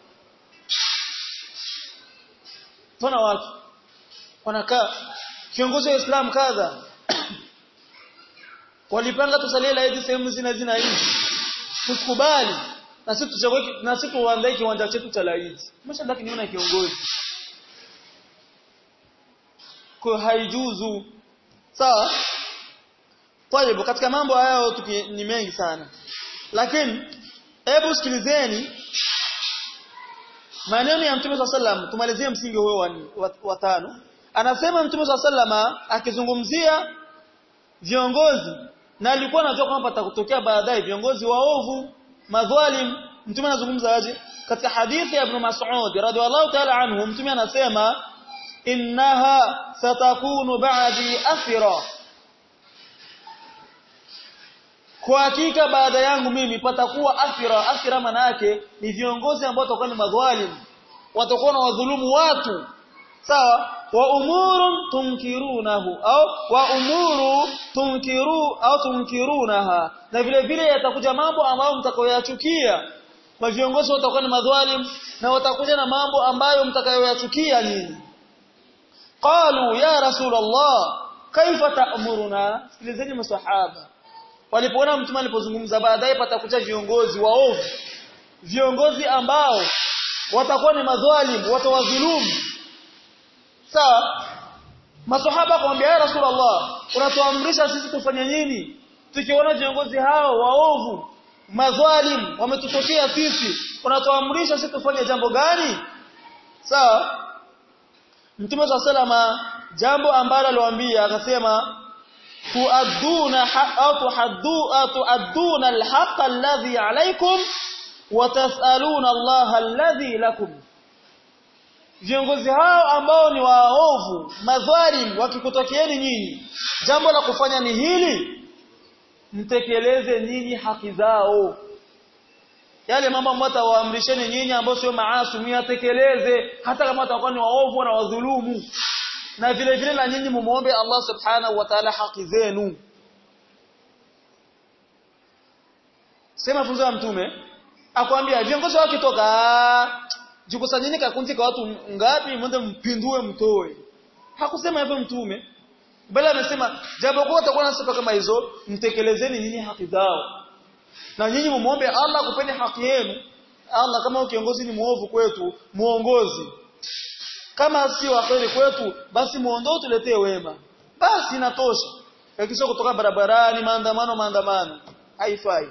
tuna watu wanakaa kiongozi wa Islam kadha walipanga tusalie laidi sehemu zina zina hizi tusikubali na sisi tuchague na sisi tuandae kiwanja chetu cha laidi umeshabaki niona kiongozi kwa haijuzu sawa طيب katika mambo hayo ni mengi sana lakini hebu sikilizeni maneno ya Mtume sallam tumalizie msingi huo wa tano anasema Mtume sallam akizungumzia viongozi na alikuwa anajua kwamba patakutokea baadaye viongozi waovu madhalim Mtume anazungumza aje katika hadithi ya Ibn Mas'ud radhiallahu ta'ala anhu Mtume anasema innaha satakunu ba'di athira kwa hakika baada yangu mimi patakuwa athira athira maana yake ni viongozi ambao watakuwa ni madhalim watakuwa na wadhulumu watu sawa wa umurun tunkirunahu au wa umuru tunkiru au tunkirunaha na vile vile yatakuja mambo ambayo mtakayoyachukia kwa viongozi watakuwa ni madhalim na watakuja na mambo ambayo mtakayoyachukia nyinyi qalu ya rasulullah kaifa ta'muruna sikilizeni maswahaba walipoona mtume alipozungumza baadaye patakuja viongozi waovu viongozi ambao watakuwa ni madhalim watawadhulumu sawa maswahaba akamwambia ya rasulullah unatuamrisha sisi tufanye nini tukiona viongozi hao waovu madhalim wametutokea sisi unatuamrisha sisi tufanye jambo gani sawa Mtume salama jambo ambalo aliwaambia akasema tuaduna au tuhaddu tuaduna alhaq alladhi alaykum wa tasaluna Allah alladhi lakum viongozi hao ambao ni waovu madhalim wakikutokeeni nyinyi jambo la kufanya ni hili mtekeleze nyinyi haki zao yale mambo ambayo tawaamrisheni nyinyi ambao sio maasi myatekeleze hata kama watakuwa ni waovu na wadhulumu na vile vile na nyinyi mumuombe Allah subhanahu wa ta'ala haki zenu sema funzo ya mtume akwambia viongozi wakitoka jikusanyeni kakunti kwa watu ngapi mwende mpindue mtoe hakusema hivyo mtume bali amesema japokuwa utakuwa na sifa kama hizo mtekelezeni nyinyi haki zao na nyinyi mumuombe Allah kupeni haki yenu Allah kama kiongozi ni muovu kwetu muongozi kama si waheri kwetu basi muondoe tuletee wema basi inatosha yakisha kutoka barabarani maandamano maandamano haifai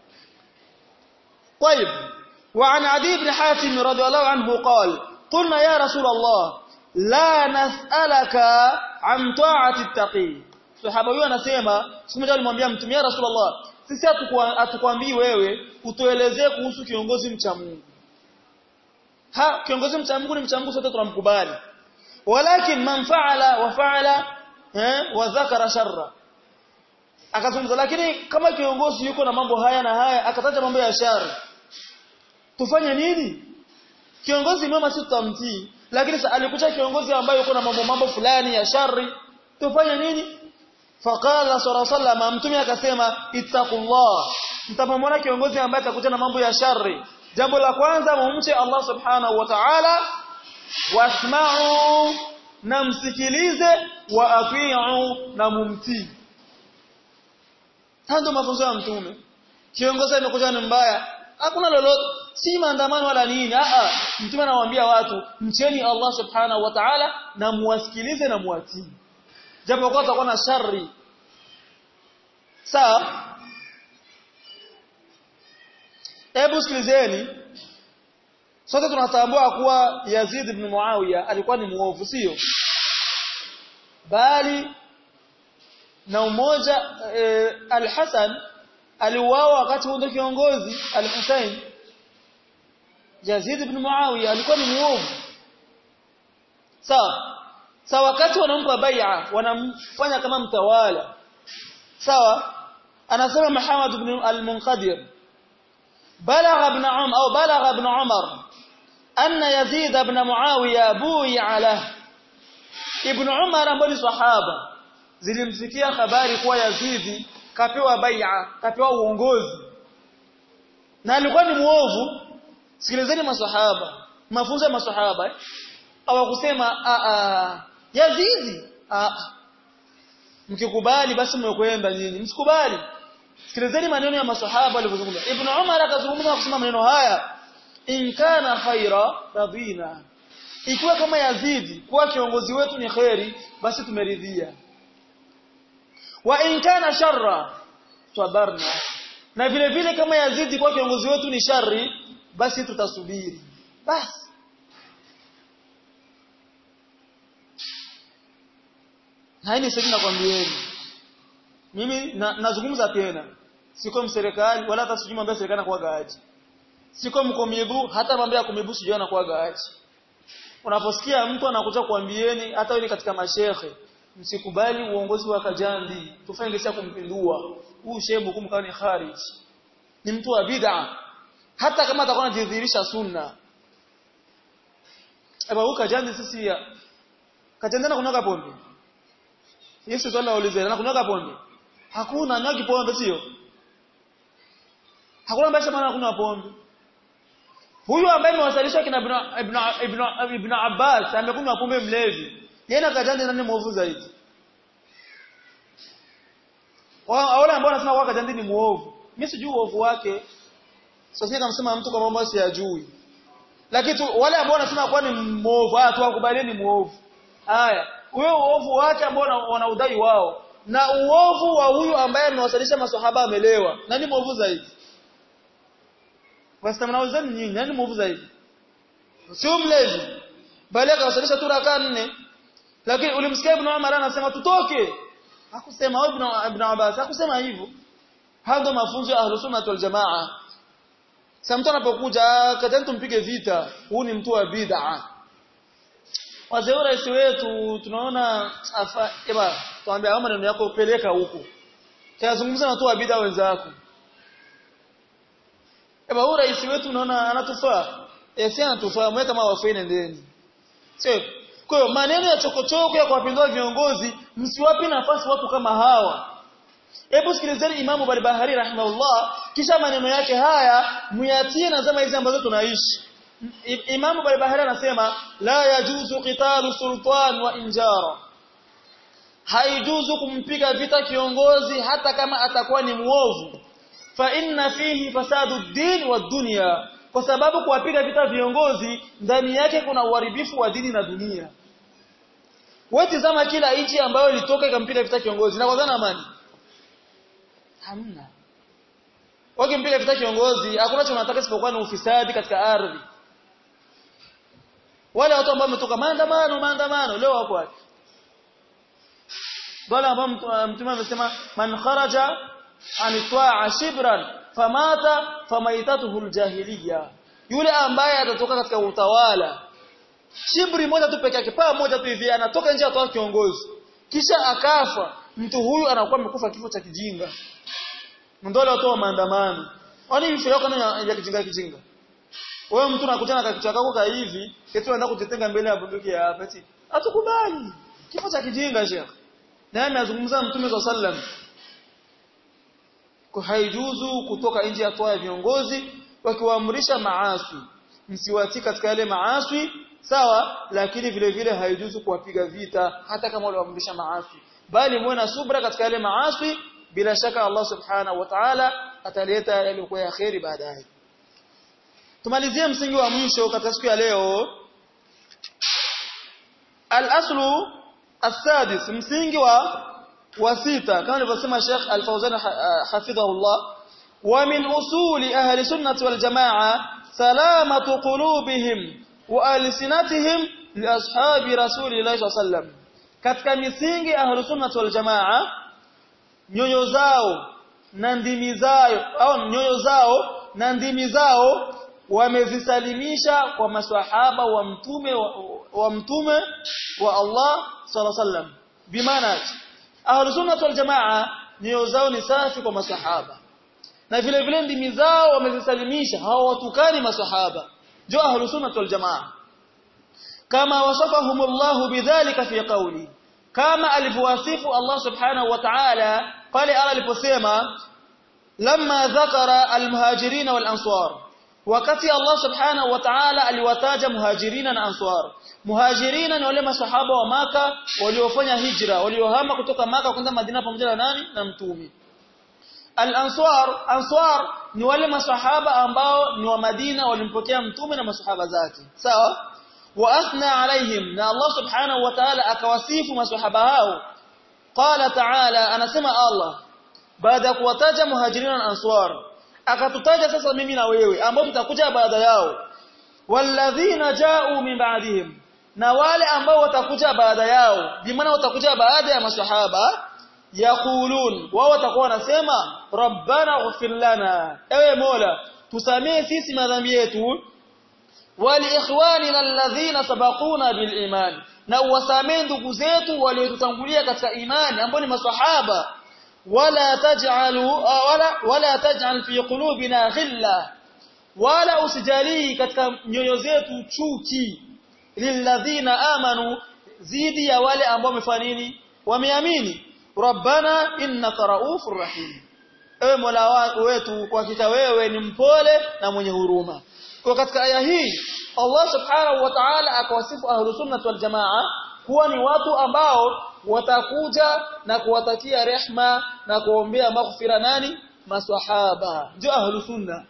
طيب وعن عدي بن حاتم رضي الله عنه قال قلنا يا رسول الله لا نسألك عن طاعة التقي sahaba huyo anasema siku moja alimwambia mtume ya rasulullah sisi hatukwambii wewe utuelezee kuhusu kiongozi mcha Mungu ha kiongozi mcha Mungu ni mcha Mungu sote tunamkubali walakin man fa'ala wa fa'ala eh wa dhakara sharra akazungumza lakini kama kiongozi yuko na mambo haya na haya akataja mambo ya shari tufanye nini kiongozi mwema si tutamtii lakini sasa alikuja kiongozi ambaye yuko na mambo mambo fulani ya shari tufanye nini faqala sallallahu mtume akasema ittaqullah mtapomwona kiongozi ambaye atakuja na mambo ya shari jambo la kwanza mumche Allah subhanahu wa ta'ala wasma'u na msikilize wa ati'u na mumtii ndio mafunzo ya mtume kiongozi amekuja ni mbaya hakuna lolote si maandamano wala nini a a mtume anawaambia watu mcheni Allah subhanahu wa ta'ala na muwasikilize na muwatii japo kwa atakuwa na shari sawa hebu sikilizeni sote tunatambua kuwa Yazid ibn Muawiya alikuwa ni muovu sio bali na umoja e, Al-Hasan aliuawa wakati huo kiongozi Al-Husayn Yazid ibn Muawiya alikuwa ni muovu sawa sawa wakati wanampa bai'a wanamfanya kama mtawala sawa anasema Muhammad ibn al-Munqadir balagha ibn Umar au balagha ibn Umar anna Yazid ibn Muawiya bui'a lahu Ibn Umar ambaye ni sahaba zilimfikia habari kuwa Yazidi kapewa bai'a kapewa uongozi na alikuwa ni muovu sikilizeni maswahaba mafunzo ya maswahaba eh? hawakusema a a Yazidi a mkikubali basi mmekwenda nyinyi msikubali sikilizeni maneno ya maswahaba walivyozungumza Ibn Umar akazungumza kusema maneno haya in kana khaira radina ikiwa kama Yazidi kuwa kiongozi wetu ni khairi basi tumeridhia wa in kana sharra tabarna na vile vile kama Yazidi kuwa kiongozi wetu ni shari basi tutasubiri basi haini sasa nakwambieni mimi na, nazungumza tena siko mserikali wala hata sijui mambo ya serikali kwa gaaji siko mkomibu hata mambo ya komibu sijui anakuwa gaaji unaposikia mtu anakuja kuambieni hata wewe katika mashehe msikubali uongozi wa Kajandi tufanye kesi kumpindua huu shebu kumkawa ni kharij ni mtu wa bid'a hata kama atakuwa anajidhihirisha sunna eba huyu Kajandi sisi ya Kajandi na kunoga pombe Yesu swalla ulize na kunoga pombe hakuna nyagi pombe sio hakuna maisha maana hakuna pombe huyu ambaye amewasalisha kina ibn ibn ibn, ibn Abbas amekunywa pombe mlevi yeye na Kajandi nani muovu zaidi wale ambao wanasema kwa Kajandi ni muovu mimi sijui uovu wake sasa kama mtu kama mambo siyajui lakini wale ambao wanasema kwa ni muovu ah tu wakubalieni muovu haya huyo uovu wake ambao wanaudai wao na uovu wa huyu ambaye amewasalisha maswahaba amelewa nani muovu zaidi Wastamnauzeni nyinyi nani muovu zaidi sio mlevi bali akawasalisha tu rakaa nne lakini ulimsikia Ibn Umar anasema tutoke hakusema Ibn Ibn Abbas hakusema hivyo hayo mafunzo ya Ahlus Sunnah wal Jamaa sasa mtu anapokuja katani tumpige vita huu ni mtu wa bid'a wazee wa rais wetu tunaona afa eba tuambia kama maneno yako peleka huko tayazungumza na watu wa bid'a wenzako eba huyu rais wetu unaona anatufaa eh si anatufaa mweka kama wafai nendeni sio kwa hiyo maneno ya chokochoko ya kuwapindua viongozi msiwapi nafasi watu kama hawa Hebu sikilizeni Imamu Barbahari rahimahullah kisha maneno yake haya muyatie na zama hizi ambazo tunaishi. Imamu Barbahari anasema la yajuzu qitalu sultan wa injara. Haijuzu kumpiga vita kiongozi hata kama atakuwa ni muovu. Fa inna fihi fasadu din wa dunya. Kwa sababu kuwapiga vita viongozi ndani yake kuna uharibifu wa dini na dunia. Wewe tazama kila nchi ambayo ilitoka ikampiga vita kiongozi na kwa amani hamna wakimpiga vita kiongozi hakuna cha unataka isipokuwa ni ufisadi katika ardhi wale watu ambao wametoka maandamano maandamano leo wako wapi wale ambao mtume amesema man kharaja an ta'a shibran famata famaitatuhu aljahiliya yule ambaye atatoka katika utawala shibri moja tu peke yake paa moja tu hivi anatoka nje atoa kiongozi kisha akafa mtu huyu anakuwa amekufa kifo cha kijinga ndio wale watu wa maandamano kwani mfo yako ni ya kijinga kijinga wewe mtu unakutana na kichwa chako hivi eti unaenda kutetenga mbele ya bunduki ya hapa eti hatukubali kifo cha kijinga sheikh na anazungumza mtume wa sallam kwa haijuzu kutoka nje ya toa ya viongozi wakiwaamrisha maasi msiwatii katika yale maasi sawa lakini vile vile haijuzu kuwapiga vita hata kama waliwaamrisha maasi bali muwe na subra katika yale maasi bila shaka Allah subhanahu wa ta'ala ataleta yaliyokuwa ya khairi baadaye tumalizie msingi wa mwisho katika siku ya leo al-aslu as-sadis msingi wa wa sita kama alivyosema Sheikh Al-Fawzan hafidhahullah wa min usuli ahli sunnah wal jamaa salamatu qulubihim wa alsinatihim li ashabi rasulillahi sallam katika misingi ahli sunnah wal jamaa nyoyo zao na ndimi zao au nyoyo zao na ndimi zao wamezisalimisha kwa maswahaba wa mtume wa, wa mtume wa Allah sallallahu alaihi wasallam bimaana ahlus sunnah wal jamaa nyoyo zao ni safi kwa maswahaba na vile vile ndimi zao wamezisalimisha hawatukani maswahaba jo ahlus sunnah wal jamaa kama wasafahumullahu bidhalika fi qawli kama alivyowasifu Allah subhanahu wa ta'ala pale ala aliposema lamma dhakara almuhajirin wal ansar wakati Allah subhanahu wa ta'ala aliwataja muhajirina na ansar muhajirina ni wale masahaba wa maka waliofanya hijra waliohama kutoka maka kwenda Madina pamoja na nani na mtume al-ansar ansar ni wale masahaba ambao ni wa Madina walimpokea mtume na masahaba zake sawa wa athna alaihim na Allah subhanahu wa ta'ala akawasifu masahaba hao qala ta'ala anasema Allah baada ya kuwataja muhajirina na ansar akatutaja sasa mimi na wewe ambao tutakuja baada yao walladhina ja'u min ba'dihim na wale ambao watakuja baada yao bimaana watakuja baada ya maswahaba yaqulun wao watakuwa wanasema rabbana ighfir lana ewe mola tusamee sisi madhambi yetu wali ikhwanina alladhina sabaquna bil iman na uwasamee ndugu zetu waliotutangulia katika imani ambao ni maswahaba wala taj'alu wala wala taj'al fi qulubina ghilla wala usijali katika nyoyo zetu chuki lilladhina amanu zidi ya wale ambao wamefanya nini wameamini rabbana innaka raufur rahim ewe mola wetu kwa hakika wewe ni mpole na mwenye huruma kwa katika aya hii Allah subhanahu wa ta'ala akawasifu ahlus sunnah wal jamaa kuwa ni watu ambao watakuja na kuwatakia rehma na kuombea maghfira nani maswahaba ndio ahlus sunna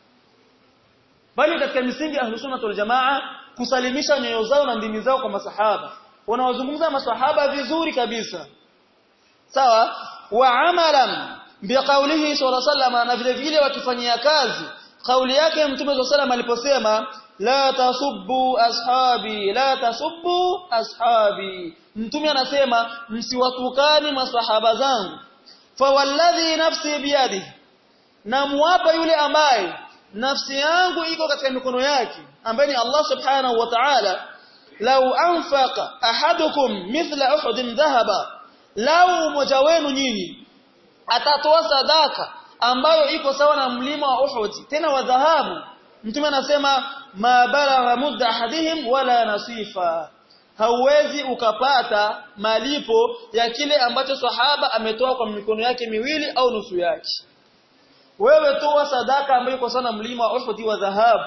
bali katika misingi ahlus sunna wal jamaa kusalimisha nyoyo zao na ndimi zao kwa masahaba wanawazungumza masahaba vizuri kabisa sawa wa amalan biqaulihi sallallahu alaihi wasallam na vile vile wakifanyia kazi kauli yake mtume sallallahu alaihi aliposema la tasubbu ashabi la tasubbu ashabi mtume anasema msiwatukani masahaba zangu fa walladhi nafsi biyadi na muapa yule ambaye nafsi yangu iko katika mikono yake ambaye ni Allah subhanahu wa ta'ala law anfaqa ahadukum mithla uhudin dhahaba law mmoja wenu nyinyi atatoa sadaka ambayo iko sawa na mlima wa Uhud tena wa dhahabu mtume anasema ma balagha mudda ahadihim wala nasifa hauwezi ukapata malipo ya kile ambacho sahaba ametoa kwa mikono yake miwili au nusu yake wewe toa sadaka ambayo iko sawa na mlima wa Uhud wa dhahabu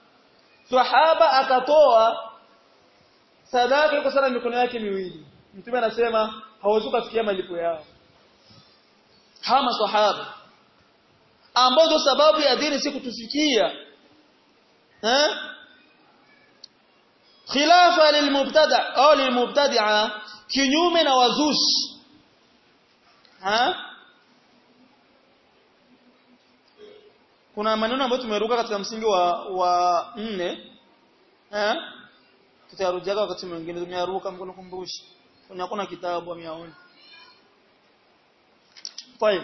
sahaba akatoa sadaka iko sawa na mikono yake miwili mtume anasema hauwezi kufikia malipo yao hama sahaba ambao ndio sababu ya dini si kutufikia eh khilafa lilmubtada au lilmubtadi'a kinyume na wazushi ha kuna maneno ambayo tumeruka katika msingi wa wa nne eh tutarudia wakati mwingine tumeruka mkono kumbushi kuna kuna kitabu ameaona طيب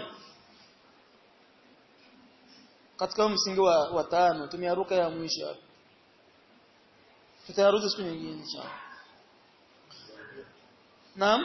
katika msingi wa, wa tano tumearuka ya mwisho hapo tutayarudia siku nyingine inshallah naam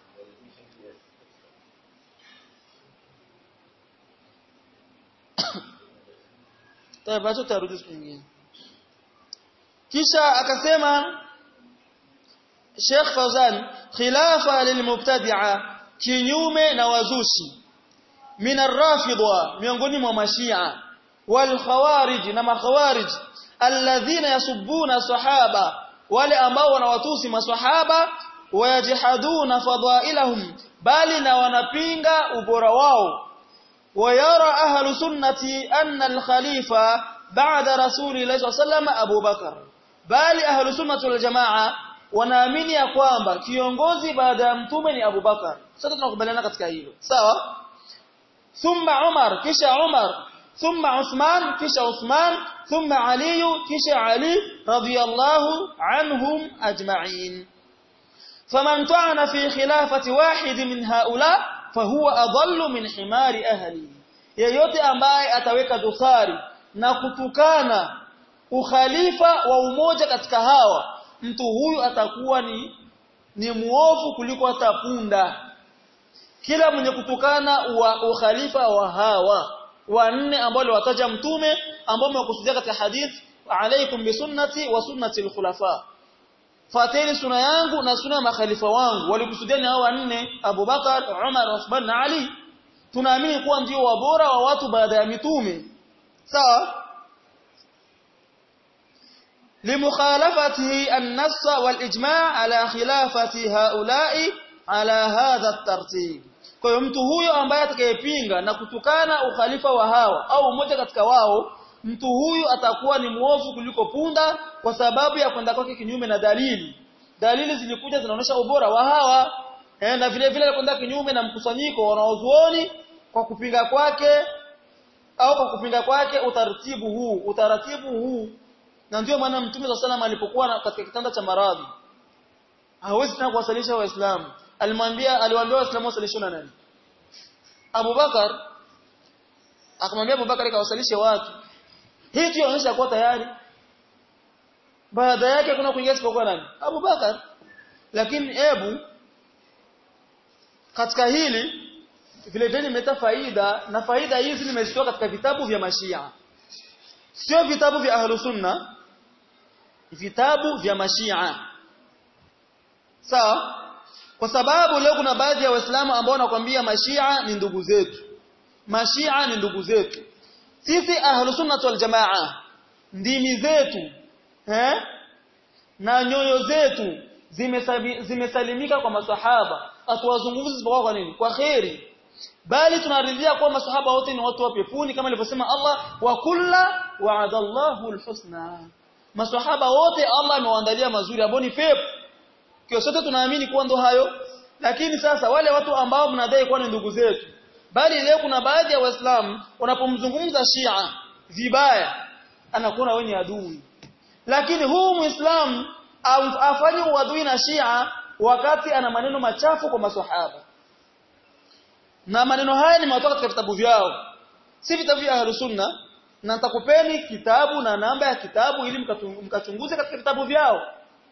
tayari tutarudi siku nyingine kisha akasema Sheikh Fawzan khilafa lilmubtadi'a kinyume na wazushi min arrafidwa miongoni mwa mashia wal khawarij na makhawarij alladhina yasubbuna sahaba wale ambao wanawatusi maswahaba wayajihaduna fadailahum bali na wanapinga ubora wao ويرى أهل سنة أن الخليفة بعد رسول الله صلى الله عليه وسلم أبو بكر بل أهل سنة والجماعة wanaamini ya kwamba kiongozi baada ya mtume ni Abu Bakar. Sote tunakubaliana katika hilo. Sawa? Thumma Umar, kisha Umar, thumma Uthman, kisha Uthman, thumma Ali, kisha Ali radiyallahu anhum ajma'in. Faman ta'ana fi khilafati wahid min haula fahuwa adallu min himari ahli. Yeyote ambaye ataweka dosari na kutukana ukhalifa wa umoja katika hawa mtu huyu atakuwa ni ni muovu kuliko hata punda kila mwenye kutukana wa ukhalifa wa hawa wanne ambao wataja mtume ambao wamekusudia katika hadith alaikum bisunnati wa sunnati alkhulafa fateni suna yangu na suna ya makhalifa wangu walikusudia ni hawa wanne Abu Bakar Umar Uthman na Ali tunaamini kuwa ndio wabora wa watu baada ya mitume sawa لمخالفته النص والإجماع على خلافة هؤلاء على هذا الترتيب kwa hiyo mtu huyo ambaye atakayepinga na kutukana ukhalifa wa hawa au mmoja katika wao mtu huyu atakuwa ni muovu kuliko punda kwa sababu ya kwenda kwake kinyume na dalili dalili zilikuja zinaonyesha ubora wa hawa eh, na vile vile kwenda kinyume na mkusanyiko wa wanaozuoni kwa kupinga kwake au kwa kupinga kwake utaratibu huu utaratibu huu na ndio maana mtume wa sallam alipokuwa katika kitanda cha maradhi hawezi tena kuwasalisha waislamu alimwambia aliwaambia waislamu wasalishe na nani Abu Bakar akamwambia Abu Bakar kawasalishe watu hii ndio inaonyesha kuwa tayari baada yake kuna kuingia sipokuwa nani Abu Bakar lakini ebu katika hili vile vile nimeta faida na faida hizi nimezitoa katika vitabu vya mashia sio vitabu vya ahlus sunna vitabu vya mashia sawa kwa sababu leo kuna baadhi ya waislamu ambao wanakuambia mashia ni ndugu zetu mashia ni ndugu zetu sisi ahlus sunna wal jamaa ndimi zetu eh na nyoyo zetu zimesalimika kwa maswahaba atuwazungumzi isipokuwa kwa nini kwa khairi bali tunaridhia kuwa masahaba wote ni watu wa peponi kama alivyosema Allah wa kulla wa'adallahu alhusna masahaba wote Allah amewaandalia mazuri ambao ni pepo kwa sote tunaamini kuwa ndo hayo lakini sasa wale watu ambao mnadai kuwa ni ndugu zetu bali leo kuna baadhi ya waislamu wanapomzungumza Shia vibaya anakuwa wenye adui lakini huu muislamu afanye uadui na Shia wakati ana maneno machafu kwa maswahaba na maneno haya nimetoka katika vitabu vyao si vitabu vya ahlus sunna na nitakupeni kitabu na namba ya kitabu ili mkachunguze katika vitabu vyao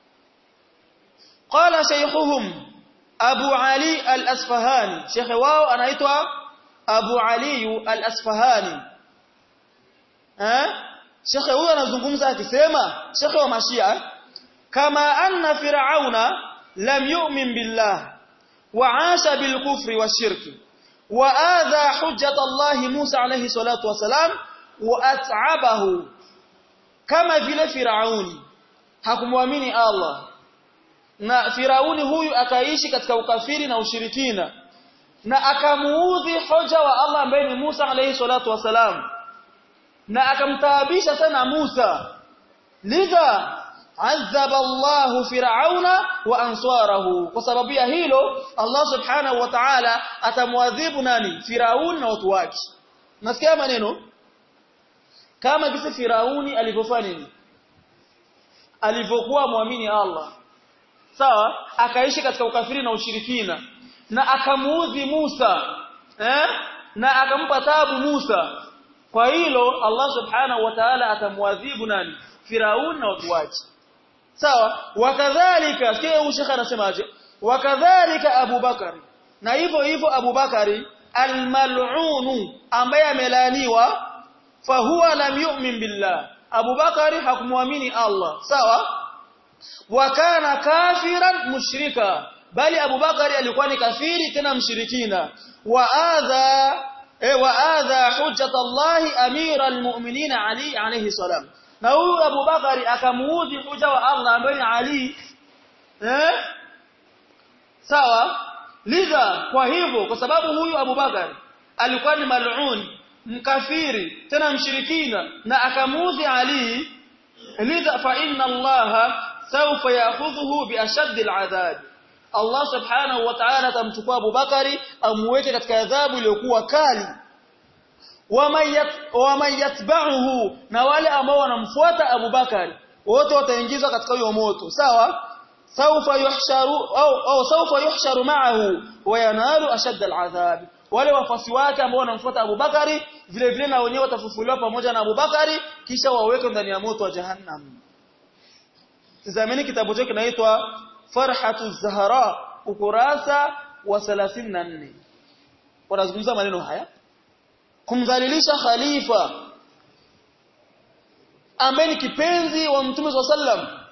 qala shaykhuhum abu ali al-asfahani shekhe wao anaitwa abu ali al-asfahani eh shekhe huyo anazungumza akisema shekhe wa mashia kama anna fir'auna lam yu'min billah wa 'asha bil kufri washirki وآذى حجة الله موسى عليه الصلاة والسلام وأتعبه كما vile Firauni hakumwamini Allah na Firauni huyu akaishi katika ukafiri na ushirikina na akamuudhi hoja wa Allah ambaye ni Musa alayhi salatu wasalam na akamtaabisha sana Musa lidha عذب الله فرعون وانصاره kwa sababu ya hilo Allah subhanahu wa ta'ala atamwadhibu nani Firaun na watu wake nasikia maneno kama kisi Firauni alivyofanya nini alivyokuwa muamini Allah sawa akaishi katika ukafiri na ushirikina na akamuudhi Musa eh na akampa tabu Musa kwa hilo Allah subhanahu wa ta'ala atamwadhibu nani Firaun na watu wake sawa wakadhalika kile shekha anasemaje wakadhalika Abu Bakari na hivyo hivyo Abu Bakari almal'unu ambaye amelaniwa fahuwa lam yu'min billah Abu Bakari hakumwamini Allah sawa wakana kafiran mushrika bali Abu Bakari alikuwa ni kafiri tena mshirikina wa adha e wa adha hujjat Allah amira almu'minin Ali alayhi salam na huyu Abu Bakari akamuudhi huja wa Allah ambaye ni Ali eh sawa lidha kwa hivyo kwa sababu huyu Abu Bakari alikuwa ni mal'un mkafiri tena mshirikina na akamuudhi Ali lidha fa inna Allah sawfa ya'khudhuhu bi ashaddi al'adhab Allah subhanahu wa ta'ala atamchukua Abu Bakari amuweke katika adhabu iliyokuwa kali waman yatba'uhu na wale ambao wanamfuata Abu Bakari wote wataingizwa katika hiyo moto sawa sawfa yuhsharu au au sawfa yuhsharu ma'ahu wa yanalu ashadda al'adhab wale wafasi wake ambao wanamfuata Abu Bakari vile vile na wenyewe watafufuliwa pamoja na Abu Bakari kisha wawekwe ndani ya moto wa jahannam Tazameni kitabu chake kinaitwa Farhatu Zahra ukurasa wa 34 wanazungumza maneno haya kumdhalilisha khalifa ambaye ni kipenzi wa Mtume صلى الله عليه وسلم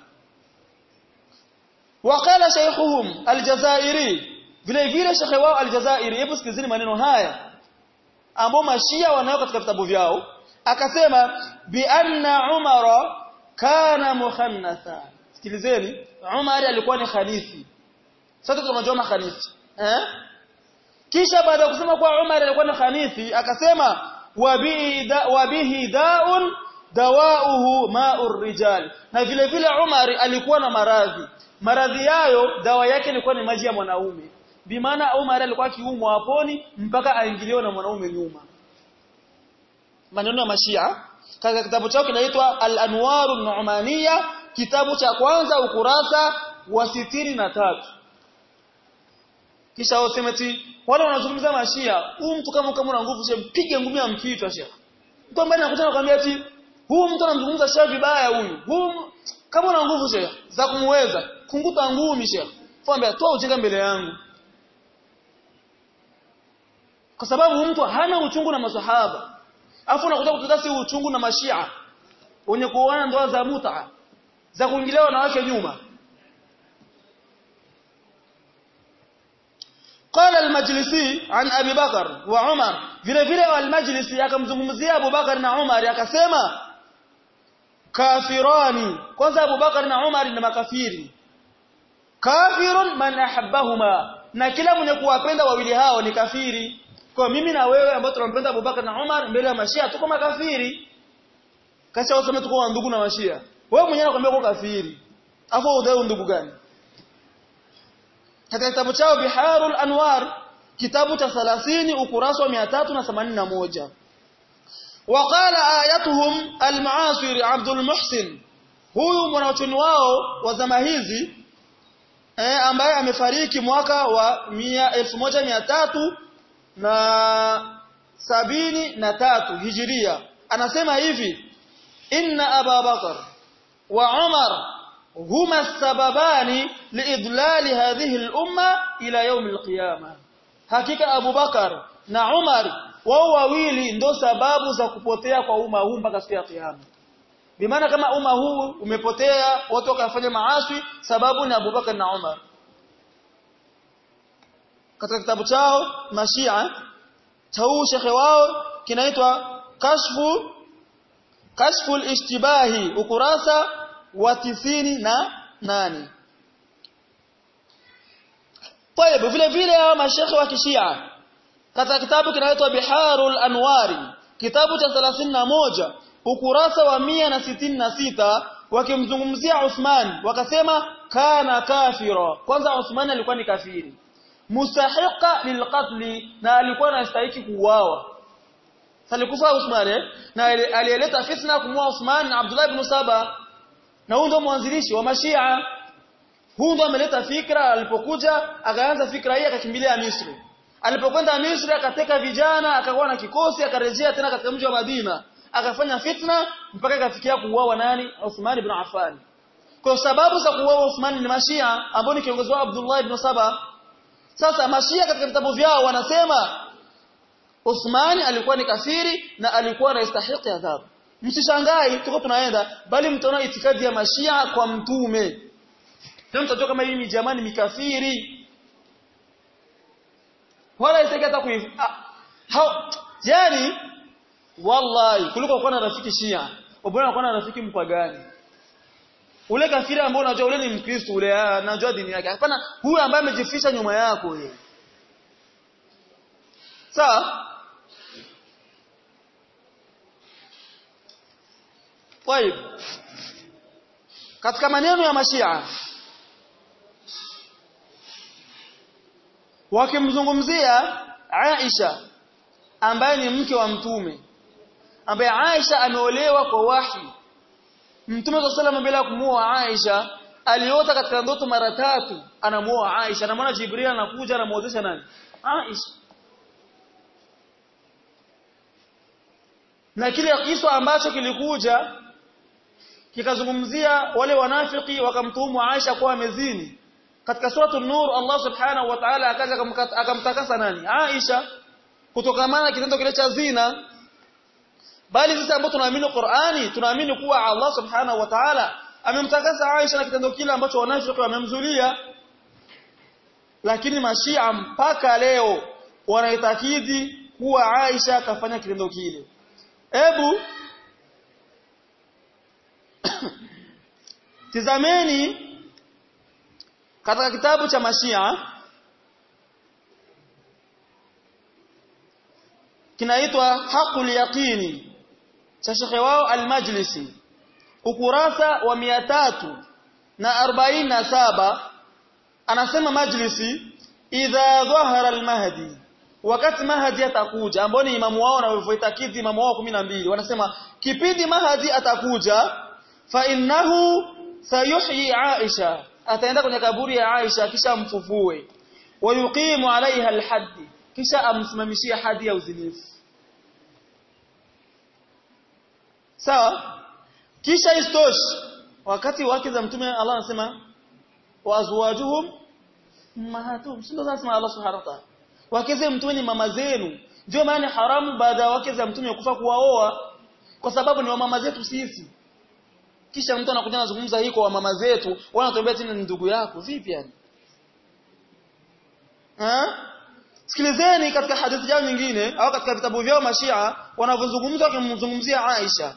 وقال شيخهم الجزائري vile vile shekhe wao aljazairi hebu sikizeni maneno haya ambao mashia wanayo katika vitabu vyao akasema bi anna umara kana mukhannatha sikilizeni umar alikuwa ni khalifi sasa tunajua makhalifi eh kisha baada ya kusema kwa umar alikuwa ni khalifi akasema wabihi daun dawauhu ma'ur rijal na vile vile umar alikuwa na maradhi maradhi yayo dawa yake ilikuwa ni maji ya mwanaume bimaana Umar alikuwa kiumwa haponi mpaka aingiliwe na mwanaume nyuma maneno ya mashia katika kitabu chao kinaitwa Al-Anwar an-Nu'maniyya kitabu cha kwanza ukurasa wa sitini na tatu kisha wasemeti wale wanazungumza mashia huyu mtu kama kama una nguvu shem pige ngumi ya mkiitwa shekhi mtu ambaye anakuja nakwambia ati huyu mtu anamzungumza shekhi vibaya huyu huyu kama una nguvu shekhi za kumweza kunguta ngumi shekhi Fambia toa ujinga mbele yangu kwa sababu mtu hana uchungu na masahaba afu unakuja kutudasi uchungu na mashia wenye kuoana ndoa za muta za kuingilia wanawake nyuma قال المجلسي عن ابي بكر وعمر vile vile al-majlisi akamzungumzia Abu Bakar na Umar akasema kafirani kwanza Abu Bakar na Umar ni makafiri kafirun man ahabbahuma na kila mwenye kuwapenda wawili hao ni kafiri kwa mimi na wewe ambao tunampenda Abubakar na Umar mbele ya Mashia tuko makafiri. Kasha useme tuko ndugu na Mashia. Wewe mwenyewe unakwambia uko kafiri. Afu udai ndugu gani? Katika kitabu chao Biharul Anwar kitabu cha 30 ukurasa wa 381. وقال آيتهم المعاصر عبد المحسن huyu mwanachuoni wao wa zama hizi eh, ambaye amefariki mwaka wa 1300 na sabini na tatu hijiria anasema hivi inna aba bakar wa umar huma sababani liidlali hadhihi al-umma ila yawm al-qiyama hakika abu bakar na umar wao wawili ndo sababu za kupotea kwa umma huu mpaka siku ya kiyama bimaana kama umma huu umepotea watu wakafanya maasi sababu ni abubakar na umar katika kitabu chao mashia cha huu shekhe wao kinaitwa kashfu kashfu al-ishtibahi ukurasa wa tisini na nane طيب vile vile hawa mashekhe wa kishia katika kitabu kinaitwa biharul anwari kitabu cha 31 ukurasa wa 166 wakimzungumzia Uthman wakasema kana kafira kwanza Uthman alikuwa ni kafiri mustahiqa lilqatl na alikuwa anastahili kuuawa salikufa Uthman eh? na aliyeleta fitna kumua Uthman na Abdullah ibn Saba na huyo ndo mwanzilishi wa Mashia huyo ndo ameleta fikra alipokuja akaanza fikra hii akakimbilia Misri alipokwenda Misri akateka vijana akakuwa na kikosi akarejea tena katika mji wa Madina akafanya fitna mpaka ikafikia kuuawa nani Uthman ibn Affan kwa sababu za kuuawa Uthman ni mashia ambao ni kiongozi wa Abdullah ibn Saba sasa mashia katika vitabu vyao wanasema Uthman alikuwa ni kafiri na alikuwa anastahili adhabu msishangai tuko tunaenda bali mtaona itikadi ya mashia kwa mtume ndio mtajua kama hii ni jamani mikafiri wala isitaki hata kui hao yani wallahi kuliko kuwa na rafiki shia ubora kuwa na rafiki mpagani ule kafiri ambao unajua ule ni mkristo ule anajua dini yake hapana huyu ambaye amejifisha nyuma yako yeye sawa طيب katika maneno ya mashia wakimzungumzia Aisha ambaye ni mke wa mtume ambaye Aisha ameolewa kwa wahi Mtume wa sallam bila kumuoa Aisha aliota katika ndoto mara tatu anamuoa Aisha anamwona Jibril anakuja anamuozesha nani Aisha na kile kisa ambacho kilikuja kikazungumzia wale wanafiki wakamtuhumu Aisha kuwa amezini katika suratul nur Allah subhanahu wa ta'ala akaja akamtakasa nani Aisha kutokana kitendo kile cha zina bali sisi ambao tunaamini Qur'ani tunaamini kuwa Allah subhanahu wa ta'ala amemtakasa Aisha na kitendo kile ambacho wanafiki wamemzulia lakini mashia mpaka leo wanaitakidi kuwa Aisha kafanya kitendo kile Ebu Tizameni katika kitabu cha Mashia kinaitwa Haqul Yaqini cha Sheikh wao Al-Majlisi ukurasa wa mia tatu na arobaini na saba anasema Majlisi idha dhahara al-mahdi wakati mahadi atakuja ambao ni imamu wao na walivyoitakidi imamu wao 12 wanasema kipindi mahadi atakuja fa innahu sayuhyi Aisha ataenda kwenye kaburi ya Aisha kisha amfufue wayuqimu alaiha alhaddi kisha amsimamishie hadi ya uzinifu sawa kisha istoshi wakati wake za mtume Allah anasema wa azwajuhum ummahatuhum sio lazima Allah subhanahu wa ta'ala wake za mtume ni mama zenu ndio maana haramu baada ya wake za mtume kufa kuwaoa kwa sababu ni wa mama zetu sisi kisha mtu anakuja anazungumza hiko wa mama zetu wanatuambia tena ni ndugu yako vipi yani ha sikilizeni katika hadithi yao nyingine au katika vitabu vyao mashia wanavyozungumza wakimzungumzia Aisha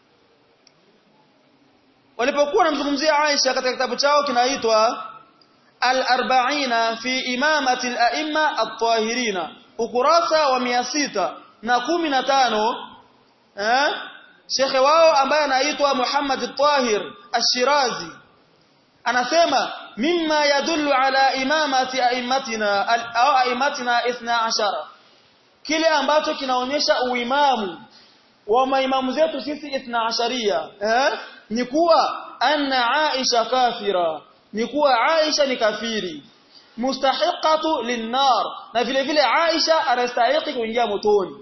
walipokuwa wanamzungumzia Aisha katika kitabu chao kinaitwa al-arba'ina fi imamati al-a'imma at-tahirina ukurasa wa 615 na kumi na tano eh shekhe wao ambaye anaitwa Muhammad al-Tahir Ash-Shirazi anasema mimma yadullu ala imamati a'immatina au a'immatina 12 kile ambacho kinaonyesha uimamu wa maimamu zetu sisi 12 eh ni kuwa anna Aisha kafira ni kuwa Aisha ni kafiri mustahiqatu linnar na vile vile Aisha anastahili kuingia motoni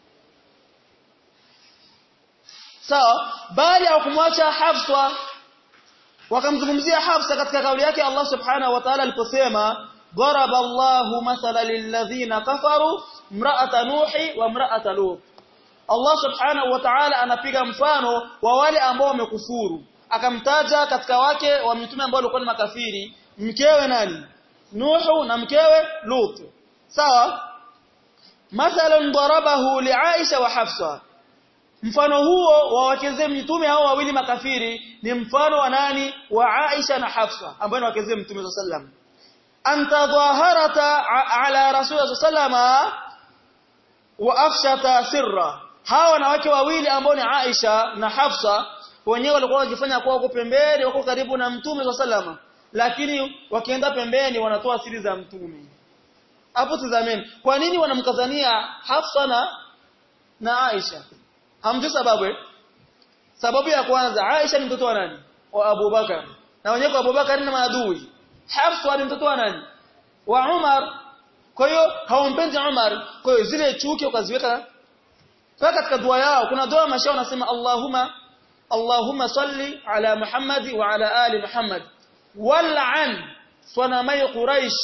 sawa bali hakumwacha Hafsa wakamzungumzia Hafsa katika kauli yake Allah subhanahu wa ta'ala aliposema daraba Allahu mathala lilladhina kafaru imra'ata nuhi wa imra'ata lut Allah subhanahu wa ta'ala anapiga mfano wa wale ambao wamekufuru akamtaja katika wake wa mitume ambao walikuwa ni makafiri mkewe nani Nuhu na mkewe Lut sawa mathalan darabahu li Aisha wa Hafsa mfano huo wa wakeze mitume hao wawili makafiri ni mfano wa nani wa Aisha na Hafsa ambao ni wakeze mtume sallam anta dhaharata ala rasul sallama wa afshata sirra hawa wanawake wawili ambao ni Aisha na Hafsa wenyewe walikuwa wanajifanya kuwa wako pembeni wako karibu na mtume sallama lakini wakienda pembeni wanatoa siri za mtume hapo tazameni kwa nini wanamkazania Hafsa na na Aisha hamjui sababu eh? sababu ya kwanza Aisha ni mtoto wa nani wa Abu Bakar na wenyewe kwa Abu Bakar ni maadui Hafsa ni mtoto wa nani wa Umar kwa hiyo hawampendi Umar kwa hiyo zile chuki ukaziweka paka katika dua yao kuna dua mashia wanasema Allahumma Allahumma salli ala Muhammad wa ala ali Muhammad wal'an sanamai Quraish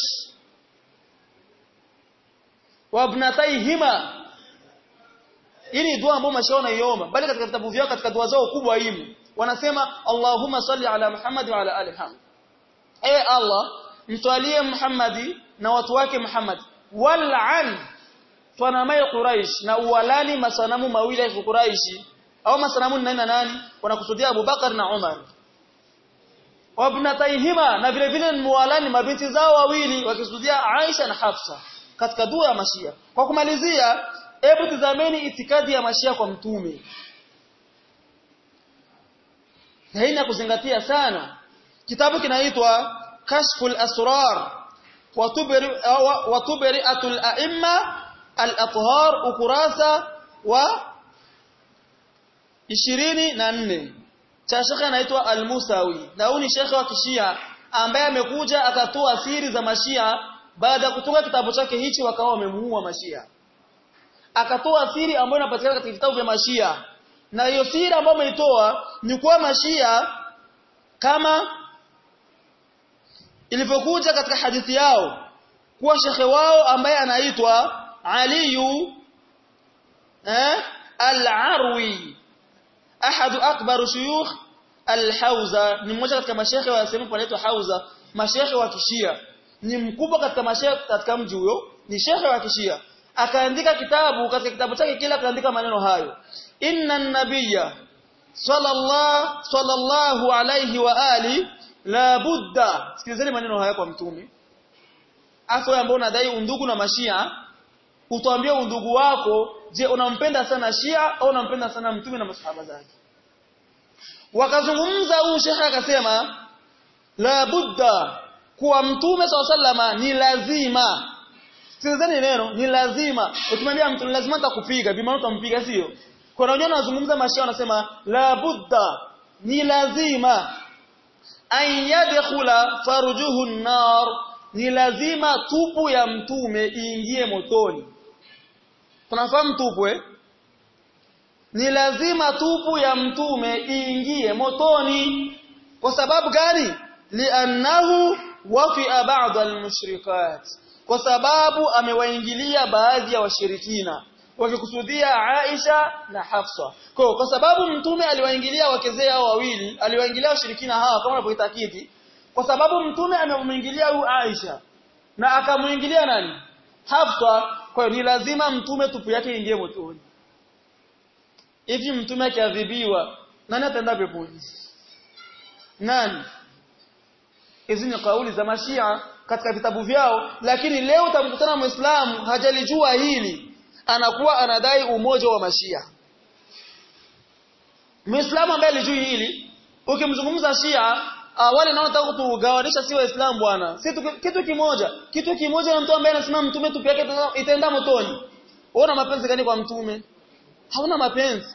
wa ibnatayhima hii ni dua ambayo mashia wanaiomba bali katika vitabu vyao katika dua zao kubwa hivi wanasema Allahumma salli ala Muhammad wa ala ali Muhammad e Allah mtwalie Muhammadi na watu wake Muhammad wal'an sanamai Quraish na uwalani masanamu mawili ya Quraishi au masanamu nani na nani wanakusudia Abu Bakar na Umar wabnatayhima na vile vile muwalani mabinti zao wawili wakisudia Aisha na Hafsa katika dua ya Mashia kwa kumalizia hebu tazameni itikadi ya Mashia kwa mtume haina kuzingatia sana kitabu kinaitwa Kashful Asrar wa Tubri'atul A'imma al-Athhar ukurasa wa ishirini na nne cha shekhe anaitwa Al-Musawi na huyu ni shekhe wa Kishia ambaye amekuja akatoa siri za Mashia baada ya kutunga kitabu chake hichi wakawa wamemuua Mashia akatoa siri ambayo inapatikana katika vitabu vya Mashia na hiyo siri ambayo ameitoa ni kwa Mashia kama ilivyokuja katika hadithi yao kuwa shekhe wao ambaye anaitwa Aliyu eh Al-Arwi ahadu akbaru shuyukh al-Hauza ni mmoja katika mashehe wa sehemu panaitwa Hauza mashehe wa Kishia ni mkubwa katika mashehe katika mji huyo ni shehe wa Kishia akaandika kitabu katika kitabu chake kila akaandika maneno hayo inna nabiyya sallallahu sallallahu alayhi wa ali la budda sikilizeni maneno haya kwa mtume aso ambao unadai undugu na mashia utuambie undugu wako je unampenda sana Shia au unampenda sana mtume na masahaba zake wakazungumza huyu shekha akasema la budda kuwa mtume sallama ni lazima sikilizeni neno ni lazima ukimwambia mtu ni lazima atakupiga bima utampiga sio kuna wengine wanazungumza mashia wanasema la budda ni lazima an yadkhula farjuhu nar ni lazima tupu ya mtume iingie motoni tunafahamu tupu eh ni lazima tupu ya mtume iingie motoni kwa sababu gani li'annahu wafi'a ba'd al-mushrikat kwa sababu amewaingilia baadhi ya washirikina wakikusudia Aisha na Hafsa kwa kwa sababu mtume aliwaingilia wakezee hao wawili aliwaingilia washirikina hawa kama unavyoitakidi kwa sababu mtume amemwingilia huyu Aisha na akamuingilia nani Hafsa kwa hiyo ni lazima mtume tupu yake ingie motoni hivi mtume akiadhibiwa nani ataenda peponi nani hizi ni kauli za mashia katika vitabu vyao lakini leo utamkutana muislamu hajalijua hili anakuwa anadai umoja wa mashia muislamu ambaye alijui hili ukimzungumza shia wale nao nataka kutugawanisha si waislamu bwana si kitu kimoja kitu kimoja na mtu ambaye anasema mtume tupi yake itaenda motoni una mapenzi gani kwa mtume hauna mapenzi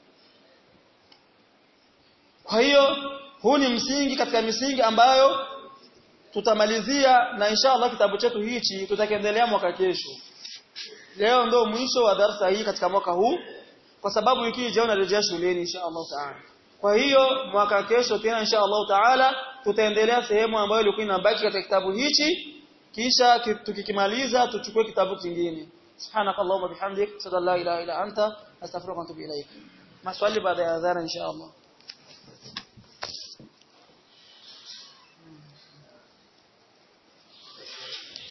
kwa hiyo huu ni msingi katika misingi ambayo tutamalizia na inshallah kitabu chetu hichi tutakiendelea mwaka kesho leo ndo mwisho wa darasa hii katika mwaka huu kwa sababu wiki ijayo narejea shuleni inshallah taala kwa hiyo mwaka kesho tena inshallah taala tutaendelea sehemu ambayo ilikuwa inabaki katika kitabu hichi kisha tukikimaliza tuchukue kitabu kingine subhanakallahumma bihamdik sallallahu la ilaha illa anta astaghfiruka wa atubu ilaik maswali baada ya adhana inshallah